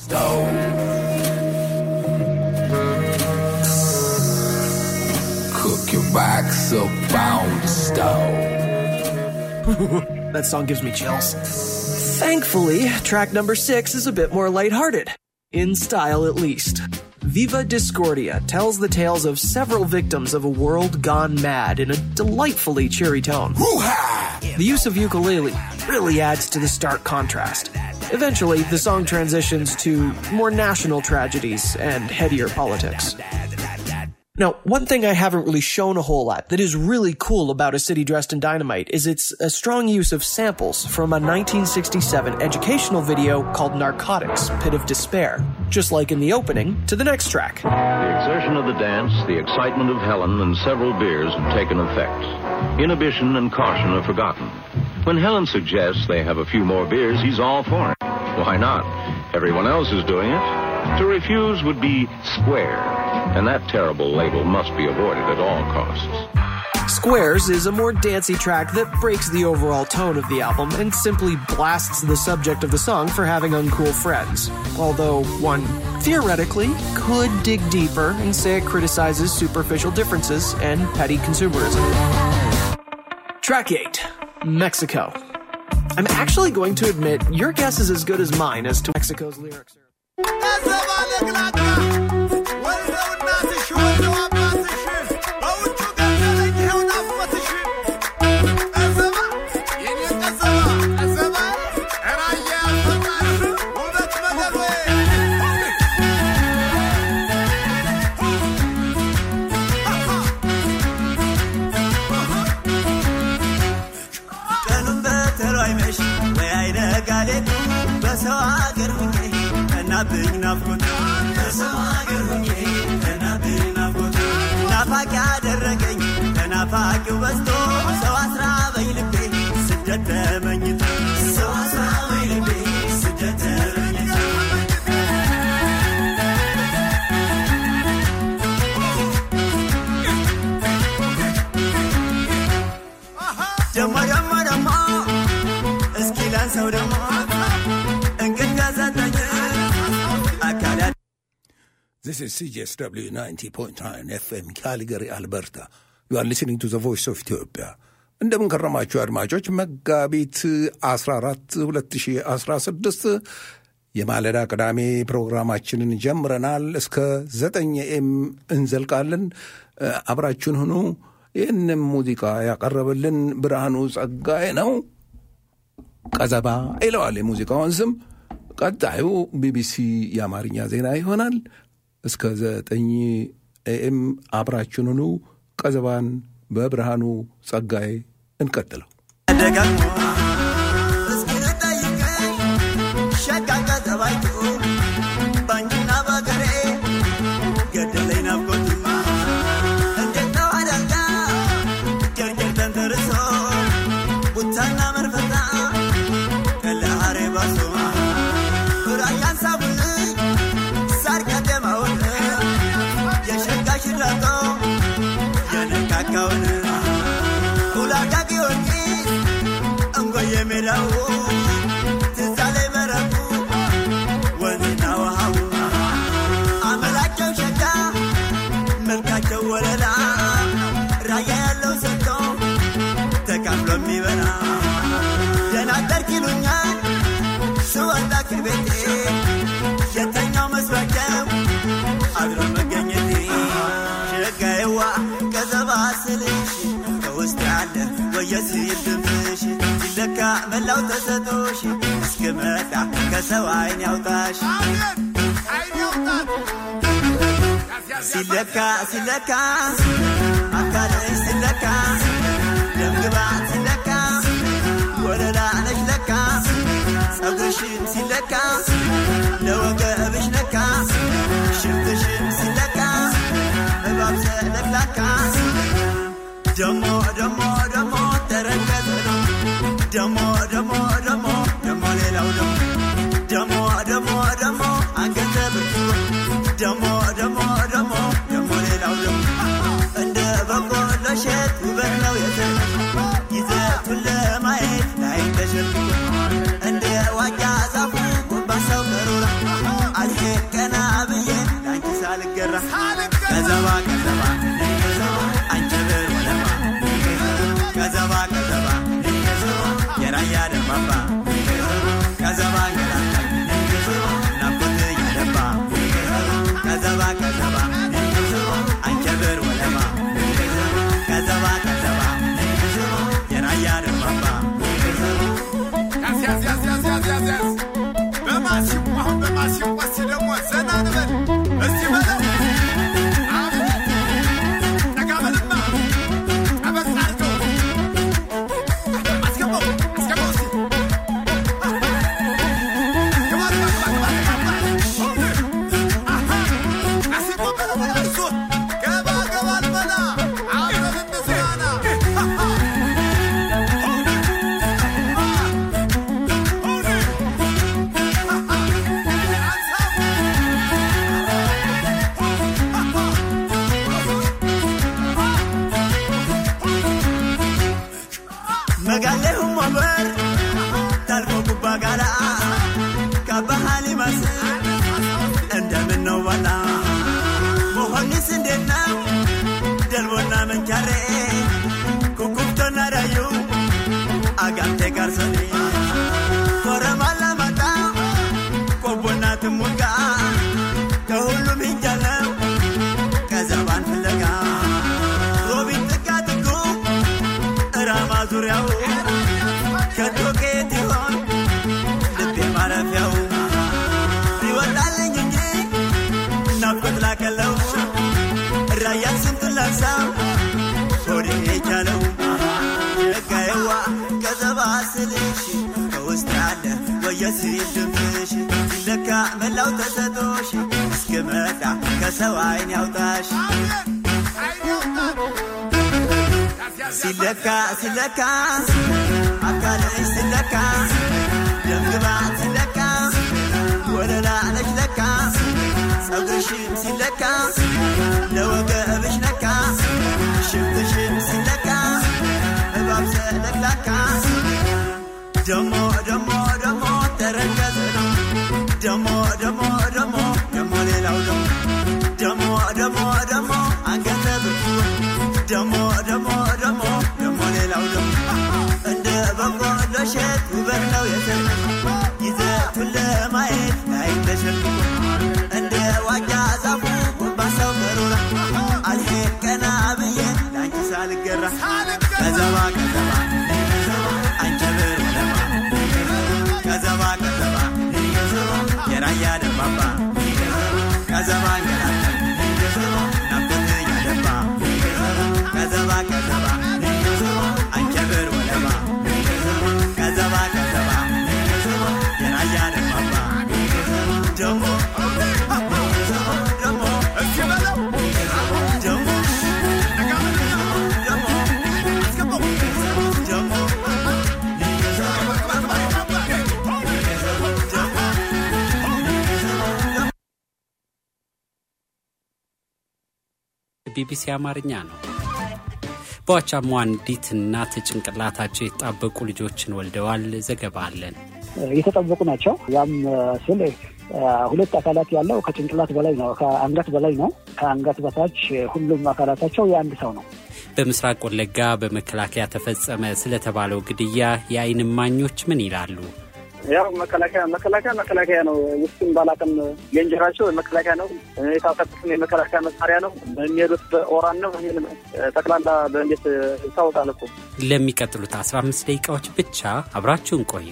stove. Cook your backs up on the stove. That song gives me chills. Thankfully, track number six is a bit more lighthearted. In style, at least. Viva Discordia tells the tales of several victims of a world gone mad in a delightfully cheery tone. The use of ukulele really adds to the stark contrast. Eventually, the song transitions to more national tragedies and headier politics. Now, one thing I haven't really shown a whole lot that is really cool about A City Dressed in Dynamite is its a strong use of samples from a 1967 educational video called Narcotics, Pit of Despair, just like in the opening to the next track. The exertion of the dance, the excitement of Helen, and several beers have taken effect. Inhibition and caution are forgotten. When Helen suggests they have a few more beers, he's all for it. Why not? Everyone else is doing it. To refuse would be square, and that terrible label must be avoided at all costs. Squares is a more dancey track that breaks the overall tone of the album and simply blasts the subject of the song for having uncool friends. Although one theoretically could dig deeper and say it criticizes superficial differences and petty consumerism. Track 8 Mexico. I'm actually going to admit your guess is as good as mine as to Mexico's lyrics. ቀኑን በተሎ አይመሽ ወይ አይነጋ ሌቱ በሰው አገር ሁኜ እናብኝ ናፍቆት በሰው አገር ሁኜ እናብኝ ናፍቆት ናፋቂ ያደረገኝ ተናፋቂው በዝቶ ሰው አስራበኝ ልቤ ስደት ተመኝቶ ሰው አስራበኝ ልቤ ስደት ተመኝቶ ደሞ ደሞ ደሞ እስኪ ላንሰው ደሞ እንግዳ ሰጠኝ አካል This is CJSW 90.9 FM Calgary, Alberta. You are listening to the voice of Ethiopia. እንደምን ከረማችሁ አድማጮች። መጋቢት 14 2016 የማለዳ ቅዳሜ ፕሮግራማችንን ጀምረናል። እስከ 9 ኤም እንዘልቃለን። እ፣ አብራችሁን ሁኑ። ይህንም ሙዚቃ ያቀረበልን ብርሃኑ ጸጋዬ ነው። ቀዘባ ይለዋል የሙዚቃውን ስም። ቀጣዩ ቢቢሲ የአማርኛ ዜና ይሆናል። እስከ ዘጠኝ ኤኤም አብራችሁን ሁኑ። ቀዘባን በብርሃኑ ጸጋዬ እንቀጥለው። ደጋግሞ እስኪ ልጠይቀኝ ሸጋ ቀዘባይቱ ባንቺና በገሬ ገደለኝ ናፍቆቱ እንዴት ነው አዳጋ ጀርጀር ተንተርሶ ቡታና መርፈታ ከለሃሬ ባሶ ራያን ሳቡልኝ ሳር ቀደማውን የሸጋ ሽራቶ የነካካውን ሁላጋ ጊዮርጊስ እንጎየ ሜዳው ትዝ አለኝ መረቁ ወንዝና ውሃው አመላቸው ሸጋ መልካቸው ወለላ ራያ ያለው ሰጥቶ ተካፍሎ የሚበላ ደህና አደርክ ይሉኛል ስወጣ ከቤቴ የተኛው መስሏቸው አድሮ መገኘቴ ሸጋዬዋ ቀዘባ ስልሽ ከውስጥ ያለ ወየሲል ድምፅሽ ሲለካ መላው ተሰጦሽ እስክመጣ ከሰው አይን ያውጣሽ ሲለካ ሲለካ አካልሽ ሲለካ ደምግባት ሲለካ ወለላ ነሽ ለካ ጸጉርሽም ሲለካ ለወገብሽ ለካ ሽንትሽም ሲለካ እባብ ዘለቅላካ ደሞ ደሞ ደሞ ተረከዘ ደሞ ደሞ ደሞ ደሞ ሌላው ደሞ ደሞ ደሞ ደሞ አንገተ ብርቱ ደሞ ደሞ ደሞ ደሞ ሌላው ደሞ እንደ በቆሎ እሸት ውበት ነው የተነሽ ይዘቱን ለማየት ላይ ተሸልቶ እንደ ዋጃ ዛፉ ጎንባሳው ቀሩራ ሳልገራ ከዘባ ከዘባ አንቸበር ወለማ ከዘባ ከዘባ የራያ ደማባ ከዘባ ገላታ ናፍቆት እያደባ ከዘባ ከዘባ አንቸበር ወለማ ከዘባ ከዘባ የራያ ደማባ ያዝ ያዝ ያዝ ያዝ ያዝ ያዝ ያዝ በማሲው አሁን በማሲው እስቲ ደግሞ ዘና ንበል እስቲ በለው አቤት ጠጋ በልማ ጠበቅ አድርገው አስገባው አስገባው እስቲ ግባ ግባ ግባ ግባ ግባ አሃ አሲቆ በለው በለው እርሱ ገባ ገባ ልበላ አብረን እንዝናና አሃ መጋሌሁ ወንበር ታልፎ ጉባ ጋላ ካባሃሊ ማስ እንደምን ነው ባላ መሆኒስ እንዴት ነው ደልቦና መንቻሬ ኩኩብቶና ዳዩ አጋምቴ ጋርሰኒ ኮረማላ ማጣ ቆቦና ትሙጋ ከሁሉም ሂጃለው ከዘባን ፍለጋ ሮቢት ጥጋ ጥጉ ራማ ዙሪያው ከቶ ከየት ይሆን ልቤ ማረፊያው ይወጣልኝ እንጂ ናፍቆት ላከለው ራያን ስንቱን ላሳው ሆዴ የቻለው ሸጋዬዋ ከዘባ ስልሽ ከውስጥ ያለ ወየሲል ድምፅሽ ሲለካ መላው ተሰጦሽ እስክመጣ ከሰው አይን ያውጣሽ ሲለካ ሲለካ አካልሽ ሲለካ ደምግባት ሲለካ ወለላ ነች ለካ ጸጉርሽም ሲለካ ለወገብሽ ነካ ሽብትሽም ሲለካ እባብ ሰለቅላካ ደሞ ደሞ ደሞ ተረከዘ ነው ደሞ ደሞ ደሞ ደሞ ሌላው ደሞ ደሞ ደሞ ደሞ አንገተ ብርቱ ደሞ ደሞ ደሞ ደሞ ሌላው ደሞ እንደ በቆሎ እሸት ውበት ነው የሰጠሽ ይዘቱን ለማየት አይን ተሸክሞ እንደ ዋጃ ዛፉ ጎንባሳው መሮራ አልሄድ ቀና ብዬ ለአንቺ ሳልገራ ከዘባ ከዘባ አንቸብር ለማ ከዘባ ከዘባ የራያ ደባባ ከዘባ እንገላታ ናፍቆት እያደባ ከዘባ ከዘባ አንቸብር ወለባ ከዘባ ከዘባ የራያ ደባባ ደሞ ደሞ እስቲ በለው ደሞ ጠጋ በልና ደሞ አስገባው ደሞ ቢቢሲ አማርኛ ነው። በዋቻሞ አንዲት እናት ጭንቅላታቸው የተጣበቁ ልጆችን ወልደዋል። ዘገባ አለን። የተጠበቁ ናቸው። ያም ስል ሁለት አካላት ያለው ከጭንቅላት በላይ ነው፣ ከአንገት በላይ ነው። ከአንገት በታች ሁሉም አካላታቸው የአንድ ሰው ነው። በምስራቅ ወለጋ በመከላከያ ተፈጸመ ስለተባለው ግድያ የዓይን እማኞች ምን ይላሉ? ያው መከላከያ መከላከያ መከላከያ ነው። ውስጡም ባላቅም የእንጀራቸው መከላከያ ነው። የታጠቁትም የመከላከያ መሳሪያ ነው። የሚሄዱት በኦራን ነው። ይህን ጠቅላላ በእንዴት ይታወቃል እኮ። ለሚቀጥሉት 15 ደቂቃዎች ብቻ አብራችሁን ቆዩ።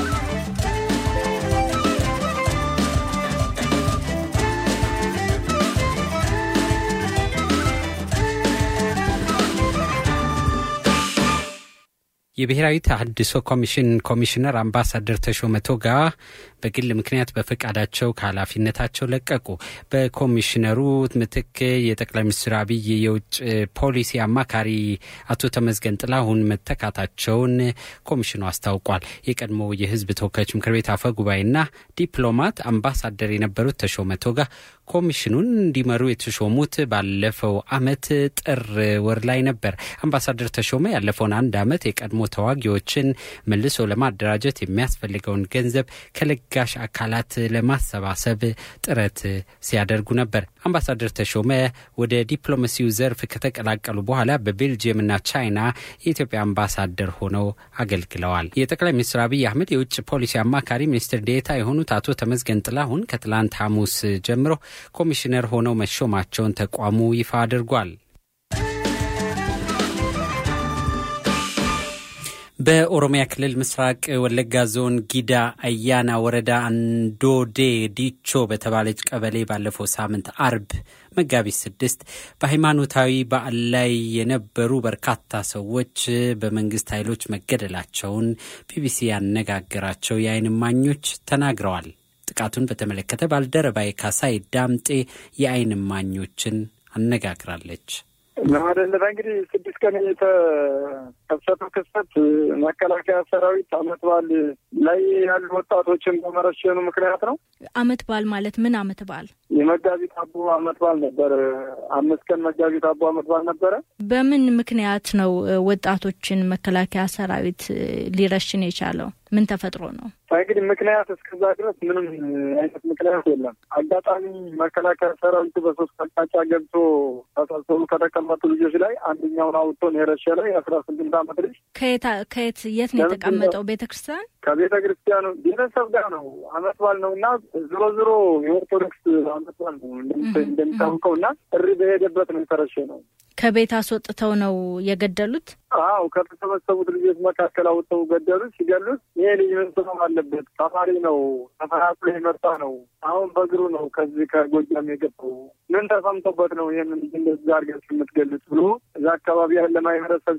የብሔራዊ ተሃድሶ ኮሚሽን ኮሚሽነር አምባሳደር ተሾመ ቶጋ በግል ምክንያት በፈቃዳቸው ከኃላፊነታቸው ለቀቁ። በኮሚሽነሩ ምትክ የጠቅላይ ሚኒስትር አብይ የውጭ ፖሊሲ አማካሪ አቶ ተመዝገን ጥላሁን መተካታቸውን ኮሚሽኑ አስታውቋል። የቀድሞ የሕዝብ ተወካዮች ምክር ቤት አፈ ጉባኤና ዲፕሎማት አምባሳደር የነበሩት ተሾመ ቶጋ ኮሚሽኑን እንዲመሩ የተሾሙት ባለፈው ዓመት ጥር ወር ላይ ነበር። አምባሳደር ተሾመ ያለፈውን አንድ ዓመት የቀድሞ ተዋጊዎችን መልሶ ለማደራጀት የሚያስፈልገውን ገንዘብ ከለገ ለጋሽ አካላት ለማሰባሰብ ጥረት ሲያደርጉ ነበር። አምባሳደር ተሾመ ወደ ዲፕሎማሲው ዘርፍ ከተቀላቀሉ በኋላ በቤልጅየምና ቻይና የኢትዮጵያ አምባሳደር ሆነው አገልግለዋል። የጠቅላይ ሚኒስትር አብይ አህመድ የውጭ ፖሊሲ አማካሪ ሚኒስትር ዴኤታ የሆኑት አቶ ተመስገን ጥላሁን ከትላንት ሐሙስ ጀምሮ ኮሚሽነር ሆነው መሾማቸውን ተቋሙ ይፋ አድርጓል። በኦሮሚያ ክልል ምስራቅ ወለጋ ዞን ጊዳ አያና ወረዳ አንዶዴ ዲቾ በተባለች ቀበሌ ባለፈው ሳምንት አርብ መጋቢት ስድስት በሃይማኖታዊ በዓል ላይ የነበሩ በርካታ ሰዎች በመንግስት ኃይሎች መገደላቸውን ቢቢሲ ያነጋገራቸው የዓይን እማኞች ተናግረዋል። ጥቃቱን በተመለከተ ባልደረባዬ ካሳይ ዳምጤ የዓይን እማኞችን አነጋግራለች። ለማደለባ እንግዲህ ስድስት ቀን የተከሰተው ክስተት መከላከያ ሰራዊት አመት በዓል ላይ ያሉ ወጣቶችን በመረሸኑ ምክንያት ነው። አመት በዓል ማለት ምን አመት በዓል? የመጋቢት አቦ አመት በዓል ነበረ። አምስት ቀን መጋቢት አቦ አመት በዓል ነበረ። በምን ምክንያት ነው ወጣቶችን መከላከያ ሰራዊት ሊረሽን የቻለው? ምን ተፈጥሮ ነው? እንግዲህ ምክንያት እስከዛ ድረስ ምንም አይነት ምክንያት የለም። አጋጣሚ መከላከያ ሰራዊቱ በሶስት አቅጣጫ ገብቶ ተሰብሰቡ ከተቀመጡ ልጆች ላይ አንደኛውን አውጥቶ ነው የረሸነው። የአስራ ስምንት አመት ልጅ ከየት የት ነው የተቀመጠው? ቤተ ክርስቲያን ከቤተ ክርስቲያኑ ቤተሰብ ጋር ነው። አመት በዓል ነው እና ዞሮ ዞሮ የኦርቶዶክስ አመት በዓል ነው እንደሚታወቀው እና ጥሪ በሄደበት ነው የተረሸነው። ከቤት አስወጥተው ነው የገደሉት። አዎ ከተሰበሰቡት ልጆች መካከል አውጥተው ገደሉት። ሲገሉት ይሄ ልጅ ምን ስም አለበት? ተማሪ ነው፣ ተፈናቅሎ የመጣ ነው። አሁን በእግሩ ነው ከዚህ ከጎጃም የገባው። ምን ተሰምቶበት ነው ይህን ልጅ እንደዚህ አድርጋችሁ የምትገሉት ብሎ እዛ አካባቢ ያለ ማህበረሰብ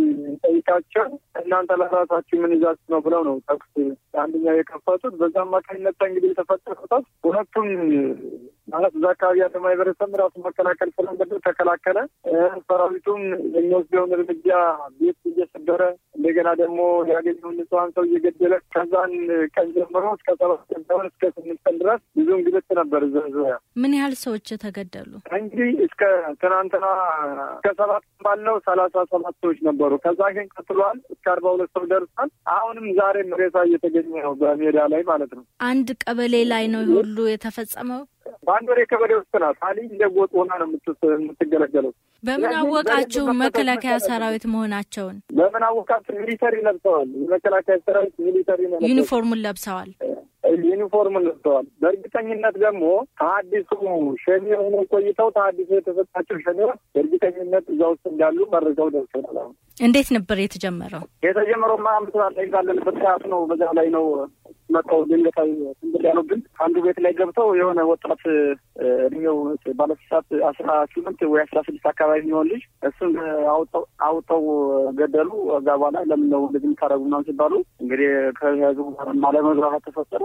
ጠይቃቸው እናንተ ለራሳችሁ ምን ይዛችሁ ነው ብለው ነው ተኩስ አንደኛው የከፈቱት። በዛ አማካኝነት እንግዲህ የተፈጠረው ተኩስ ሁለቱም ማለት እዛ አካባቢ ያለ ማህበረሰብ ራሱ መከላከል ስላለበት ተከላከለ። ሰራዊቱም የሚወስደውን እርምጃ ቤት እየሰበረ እንደገና ደግሞ ያገኘውን ንጹሐን ሰው እየገደለ ከዛን ቀን ጀምሮ እስከ ሰባት ቀን ሳይሆን እስከ ስምንት ቀን ድረስ ብዙ እንግልት ነበር። እዛ ዙሪያ ምን ያህል ሰዎች ተገደሉ? እንግዲህ እስከ ትናንትና እስከ ሰባት ባለው ሰላሳ ሰባት ሰዎች ነበሩ። ከዛ ግን ቀጥሏል። እስከ አርባ ሁለት ሰው ደርሷል። አሁንም ዛሬም ሬሳ እየተገኘ ነው በሜዳ ላይ ማለት ነው። አንድ ቀበሌ ላይ ነው ሁሉ የተፈጸመው። በአንድ ወሬ ቀበሌ ውስጥ ናት። አሊ እንደ ጎጥ ሆና ነው የምትገለገለው። በምን አወቃችሁ መከላከያ ሰራዊት መሆናቸውን? በምን አወቃችሁ? ሚሊተሪ ለብሰዋል። የመከላከያ ሰራዊት ሚሊተሪ ነው። ዩኒፎርሙን ለብሰዋል። ዩኒፎርም ለብሰዋል። በእርግጠኝነት ደግሞ ተሀዲሱ ሸኔ ሆኖ ቆይተው ተሀዲሱ የተሰጣቸው ሸኔዎች በእርግጠኝነት እዛ ውስጥ እንዳሉ መረጃው ደርሶናል። አሁን እንዴት ነበር የተጀመረው? የተጀመረው ማ ምስራት ላይ ባለንበት ሰዓት ነው። በዛ ላይ ነው መጣው ድንገታዊ ስንብል ያሉብን አንዱ ቤት ላይ ገብተው የሆነ ወጣት እድሜው ባለስሳት አስራ ስምንት ወይ አስራ ስድስት አካባቢ የሚሆን ልጅ እሱን አውጥተው ገደሉ። እዛ በኋላ ለምን ነው እንደዚህ የምታደርጉ ምናምን ሲባሉ እንግዲህ ከህዝቡ አለመግባባት ተፈጠረ።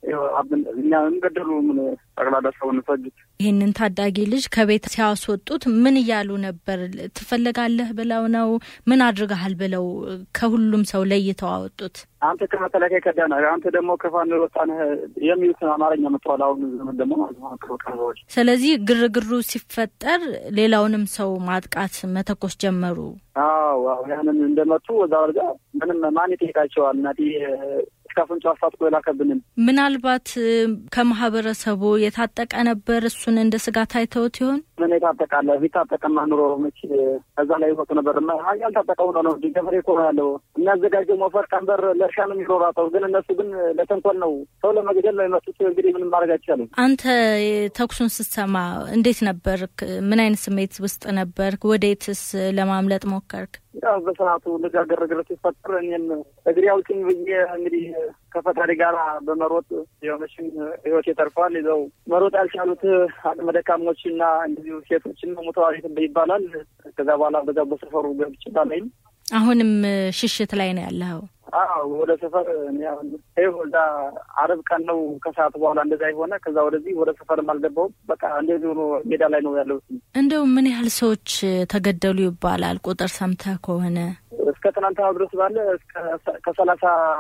እኛ እንገደሉ ምን ጠቅላላ ሰውን ፈጁት። ይህንን ታዳጊ ልጅ ከቤት ሲያስወጡት ምን እያሉ ነበር? ትፈለጋለህ ብለው ነው? ምን አድርገሃል ብለው ከሁሉም ሰው ለይተው አወጡት? አንተ ከመከላከያ ከዳና አንተ ደግሞ ከፋኖ ወጣነህ የሚሉትን አማርኛ መጥተዋል። አሁን ዘመን ደግሞ ማለት ስለዚህ ግርግሩ ሲፈጠር ሌላውንም ሰው ማጥቃት መተኮስ ጀመሩ። አዎ አዎ ያንን እንደመጡ እዛ ወርጋ ምንም ማን ይጠይቃቸዋል? እናቴ እስከ አፍንጫ አስታጥቆ የላከብንን ምናልባት ከማህበረሰቡ የታጠቀ ነበር። እሱን እንደ ስጋት አይተውት ይሆን? ምን የታጠቃለ? ቢታጠቀማ ኑሮ መች ከዛ ላይ ይወጡ ነበር። ያልታጠቀው ነው ነው እንጂ ገበሬ እኮ ነው ያለው። የሚያዘጋጀው ሞፈር ቀንበር ለእርሻ ነው የሚሮራጠው። ግን እነሱ ግን ለተንኮል ነው፣ ሰው ለመግደል ነው የመጡት። እንግዲህ ምንም ማድረግ አይቻልም። አንተ ተኩሱን ስትሰማ እንዴት ነበር? ምን አይነት ስሜት ውስጥ ነበር? ወዴትስ ለማምለጥ ሞከርክ? ያው በሰዓቱ እንደዚያ ግርግር ሲፈጠር እኔም እግሬ አውጭኝ ብዬ እንግዲህ ከፈጣሪ ጋር በመሮጥ የሆነችን ህይወት የተርፏል። ይዘው መሮጥ ያልቻሉት አቅመ ደካሞች እና እንደዚሁ ሴቶችን ሙተዋል ይባላል። ከዛ በኋላ በዛ በሰፈሩ ገብቼ ባላይም አሁንም ሽሽት ላይ ነው ያለኸው? አዎ ወደ ሰፈር ይኸው እዛ አረብ ቀን ነው ከሰዓት በኋላ እንደዛ የሆነ ከዛ ወደዚህ ወደ ሰፈርም አልገባሁም። በቃ እንደዚህ ሆኖ ሜዳ ላይ ነው ያለው። እንደው ምን ያህል ሰዎች ተገደሉ ይባላል ቁጥር ሰምተህ ከሆነ? እስከ ትናንትና ድረስ ባለ ከሰላሳ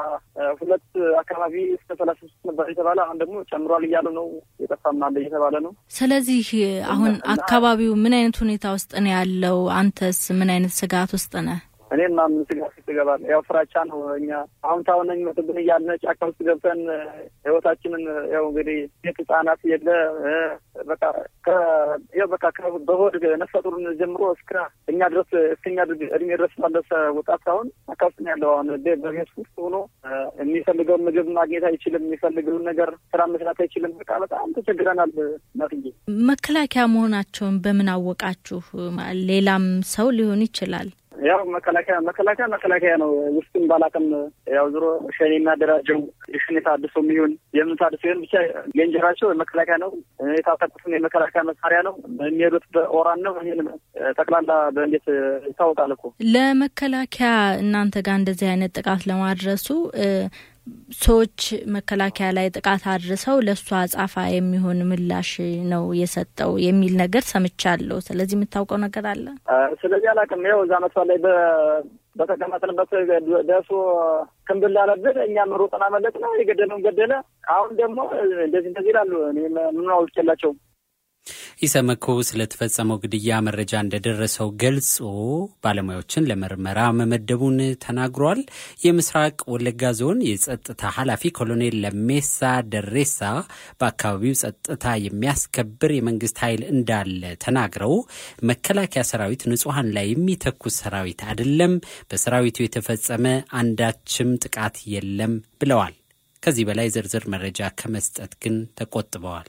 ሁለት አካባቢ እስከ ሰላሳ ሶስት ነበር የተባለ አሁን ደግሞ ጨምሯል እያሉ ነው። የጠፋም አለ እየተባለ ነው። ስለዚህ አሁን አካባቢው ምን አይነት ሁኔታ ውስጥ ነው ያለው? አንተስ ምን አይነት ስጋት ውስጥ ነህ? እኔም ምን ስጋት ውስጥ እገባለሁ። ያው ፍራቻ ነው። እኛ አሁን ታሁን የሚመጡብን እያልን ጫካ ውስጥ ገብተን ህይወታችንን ያው እንግዲህ ሴት ህጻናት የለ በቃ ያው በቃ በሆድ ነፍሰ ጡር ጀምሮ እስከ እኛ ድረስ እስከኛ እድሜ ድረስ ባለሰ ወጣት አሁን ጫካ ውስጥ ነው ያለው። አሁን በቤት ውስጥ ሆኖ የሚፈልገውን ምግብ ማግኘት አይችልም። የሚፈልገውን ነገር ስራ መስራት አይችልም። በቃ በጣም ተቸግረናል። ናትዬ መከላከያ መሆናቸውን በምን አወቃችሁ? ሌላም ሰው ሊሆን ይችላል። ያው መከላከያ መከላከያ መከላከያ ነው። ውስጡን ባላቅም ያው ዞሮ ሸኔ የሚያደራጀው የሸኔ ታድሶ የሚሆን የምን ታድሶ ይሆን ብቻ ሌንጀራቸው የመከላከያ ነው። የታጠቁትም የመከላከያ መሳሪያ ነው። የሚሄዱት በኦራን ነው። ይህን ጠቅላላ በእንዴት ይታወቃል እኮ ለመከላከያ እናንተ ጋር እንደዚህ አይነት ጥቃት ለማድረሱ ሰዎች መከላከያ ላይ ጥቃት አድርሰው ለእሱ አጻፋ የሚሆን ምላሽ ነው የሰጠው የሚል ነገር ሰምቻለሁ። ስለዚህ የምታውቀው ነገር አለ? ስለዚህ አላውቅም። ያው እዛ መጥፋ ላይ በተቀመጥንበት ደርሶ ክንብል አለብን። እኛም ሩጥን አመለጥ ነው የገደለውን ገደለ። አሁን ደግሞ እንደዚህ እንደዚህ ይላሉ። ምን አውቄላቸውም ኢሰመኮ ስለተፈጸመው ግድያ መረጃ እንደደረሰው ገልጾ ባለሙያዎችን ለምርመራ መመደቡን ተናግሯል። የምስራቅ ወለጋ ዞን የጸጥታ ኃላፊ ኮሎኔል ለሜሳ ደሬሳ በአካባቢው ጸጥታ የሚያስከብር የመንግስት ኃይል እንዳለ ተናግረው መከላከያ ሰራዊት ንጹሐን ላይ የሚተኩስ ሰራዊት አይደለም፣ በሰራዊቱ የተፈጸመ አንዳችም ጥቃት የለም ብለዋል። ከዚህ በላይ ዝርዝር መረጃ ከመስጠት ግን ተቆጥበዋል።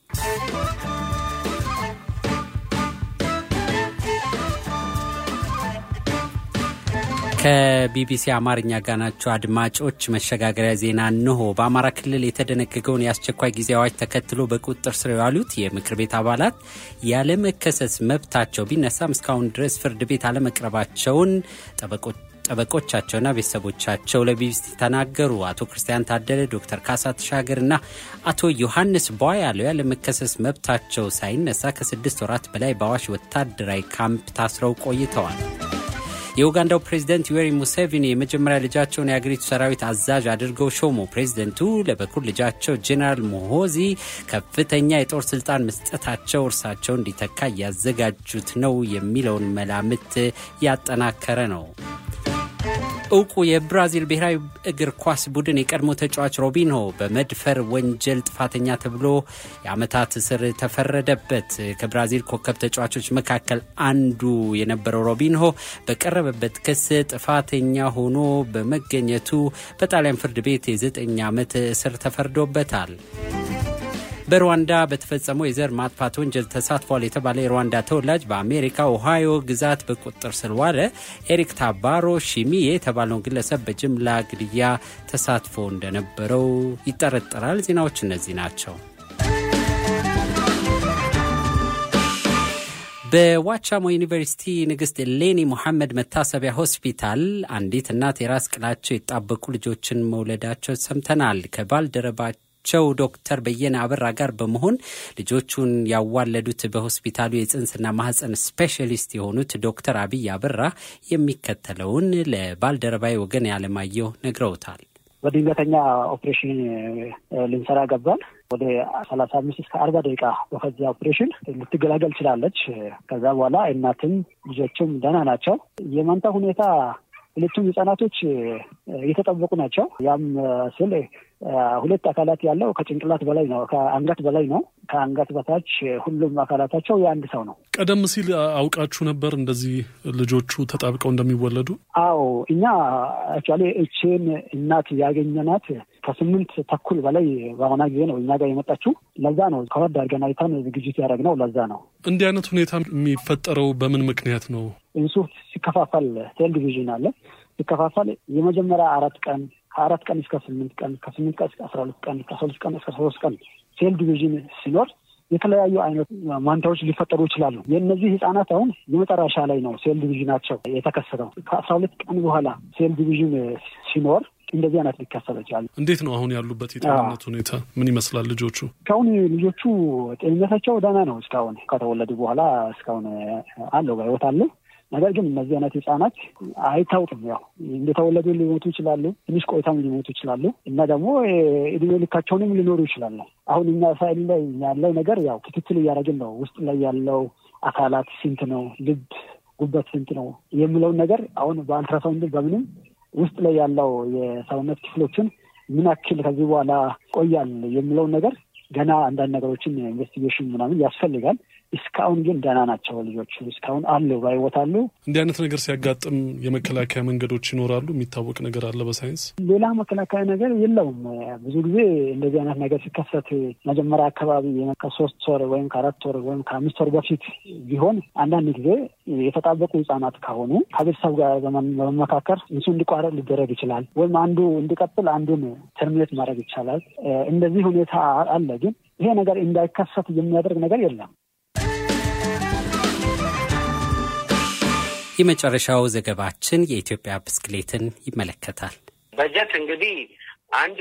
ከቢቢሲ አማርኛ ጋር ናቸው አድማጮች። መሸጋገሪያ ዜና እንሆ። በአማራ ክልል የተደነገገውን የአስቸኳይ ጊዜ አዋጅ ተከትሎ በቁጥጥር ስር የዋሉት የምክር ቤት አባላት ያለመከሰስ መብታቸው ቢነሳም እስካሁን ድረስ ፍርድ ቤት አለመቅረባቸውን ጠበቆቻቸውና ቤተሰቦቻቸው ለቢቢሲ ተናገሩ። አቶ ክርስቲያን ታደለ፣ ዶክተር ካሳ ተሻገርና አቶ ዮሐንስ ቧያለው ያለመከሰስ መብታቸው ሳይነሳ ከስድስት ወራት በላይ በአዋሽ ወታደራዊ ካምፕ ታስረው ቆይተዋል። የኡጋንዳው ፕሬዝደንት ዩዌሪ ሙሴቪኒ የመጀመሪያ ልጃቸውን የአገሪቱ ሰራዊት አዛዥ አድርገው ሾሙ። ፕሬዝደንቱ ለበኩር ልጃቸው ጄኔራል ሞሆዚ ከፍተኛ የጦር ስልጣን መስጠታቸው እርሳቸው እንዲተካ እያዘጋጁት ነው የሚለውን መላምት ያጠናከረ ነው። እውቁ የብራዚል ብሔራዊ እግር ኳስ ቡድን የቀድሞ ተጫዋች ሮቢንሆ በመድፈር ወንጀል ጥፋተኛ ተብሎ የዓመታት እስር ተፈረደበት። ከብራዚል ኮከብ ተጫዋቾች መካከል አንዱ የነበረው ሮቢንሆ በቀረበበት ክስ ጥፋተኛ ሆኖ በመገኘቱ በጣሊያን ፍርድ ቤት የዘጠኝ ዓመት እስር ተፈርዶበታል። በሩዋንዳ በተፈጸመው የዘር ማጥፋት ወንጀል ተሳትፏል የተባለ የሩዋንዳ ተወላጅ በአሜሪካ ኦሃዮ ግዛት በቁጥጥር ስር ዋለ። ኤሪክ ታባሮ ሺሚዬ የተባለውን ግለሰብ በጅምላ ግድያ ተሳትፎ እንደነበረው ይጠረጠራል። ዜናዎች እነዚህ ናቸው። በዋቻሞ ዩኒቨርሲቲ ንግሥት ሌኒ ሙሐመድ መታሰቢያ ሆስፒታል አንዲት እናት የራስ ቅላቸው የጣበቁ ልጆችን መውለዳቸው ሰምተናል። ከባልደረባ ቸው ዶክተር በየነ አበራ ጋር በመሆን ልጆቹን ያዋለዱት በሆስፒታሉ የጽንስና ማህፀን ስፔሻሊስት የሆኑት ዶክተር አብይ አበራ የሚከተለውን ለባልደረባዊ ወገን ያለማየሁ ነግረውታል። በድንገተኛ ኦፕሬሽን ልንሰራ ገባል። ወደ ሰላሳ አምስት እስከ አርባ ደቂቃ በፈዛ ኦፕሬሽን ልትገላገል ችላለች። ከዛ በኋላ እናትም ልጆችም ደህና ናቸው። የመንታ ሁኔታ ሁለቱም ህጻናቶች እየተጠበቁ ናቸው። ያም ስል ሁለት አካላት ያለው ከጭንቅላት በላይ ነው፣ ከአንገት በላይ ነው። ከአንገት በታች ሁሉም አካላታቸው የአንድ ሰው ነው። ቀደም ሲል አውቃችሁ ነበር እንደዚህ ልጆቹ ተጣብቀው እንደሚወለዱ? አዎ እኛ አክቹዋሊ እችን እናት ያገኘናት ከስምንት ተኩል በላይ በሆነ ጊዜ ነው እኛ ጋር የመጣችው። ለዛ ነው ከወድ አድርገን አይተን ዝግጅት ያደረግነው። ለዛ ነው እንዲህ አይነት ሁኔታ የሚፈጠረው በምን ምክንያት ነው? እንሱ ሲከፋፈል ሴል ዲቪዥን አለ። ሲከፋፈል የመጀመሪያ አራት ቀን ከአራት ቀን እስከ ስምንት ቀን ከስምንት ቀን እስከ አስራ ሁለት ቀን ከአስራ ሁለት ቀን እስከ ሶስት ቀን ሴል ዲቪዥን ሲኖር የተለያዩ አይነት ማንታዎች ሊፈጠሩ ይችላሉ። የእነዚህ ህጻናት አሁን የመጨረሻ ላይ ነው ሴል ዲቪዥናቸው የተከሰተው። ከአስራ ሁለት ቀን በኋላ ሴል ዲቪዥን ሲኖር እንደዚህ አይነት ሊከሰት ይችላል። እንዴት ነው አሁን ያሉበት የጤንነት ሁኔታ ምን ይመስላል? ልጆቹ እስካሁን ልጆቹ ጤንነታቸው ደህና ነው። እስካሁን ከተወለዱ በኋላ እስካሁን አለው በህይወት አለ። ነገር ግን እነዚህ አይነት ህጻናት አይታወቅም። ያው እንደተወለዱ ሊሞቱ ይችላሉ፣ ትንሽ ቆይታም ሊሞቱ ይችላሉ እና ደግሞ እድሜ ልካቸውንም ሊኖሩ ይችላሉ። አሁን እኛ ሳይል ላይ ያለው ነገር ያው ክትትል እያደረግን ነው። ውስጥ ላይ ያለው አካላት ስንት ነው? ልብ ጉበት ስንት ነው የሚለውን ነገር አሁን በአልትራሳውንድ በምንም ውስጥ ላይ ያለው የሰውነት ክፍሎችን ምን ያክል ከዚህ በኋላ ቆያል የሚለውን ነገር ገና አንዳንድ ነገሮችን ኢንቨስቲጌሽን ምናምን ያስፈልጋል። እስካሁን ግን ደህና ናቸው ልጆቹ። እስካሁን አሉ በሕይወት አሉ። እንዲህ አይነት ነገር ሲያጋጥም የመከላከያ መንገዶች ይኖራሉ። የሚታወቅ ነገር አለ በሳይንስ ሌላ መከላከያ ነገር የለውም። ብዙ ጊዜ እንደዚህ አይነት ነገር ሲከሰት መጀመሪያ አካባቢ ከሶስት ወር ወይም ከአራት ወር ወይም ከአምስት ወር በፊት ቢሆን አንዳንድ ጊዜ የተጣበቁ ህጻናት ከሆኑ ከቤተሰብ ጋር በመመካከር እሱ እንዲቋረጥ ሊደረግ ይችላል። ወይም አንዱ እንዲቀጥል አንዱን ተርሚኔት ማድረግ ይቻላል። እንደዚህ ሁኔታ አለ። ግን ይሄ ነገር እንዳይከሰት የሚያደርግ ነገር የለም። የመጨረሻው ዘገባችን የኢትዮጵያ ብስክሌትን ይመለከታል። በጀት እንግዲህ አንድ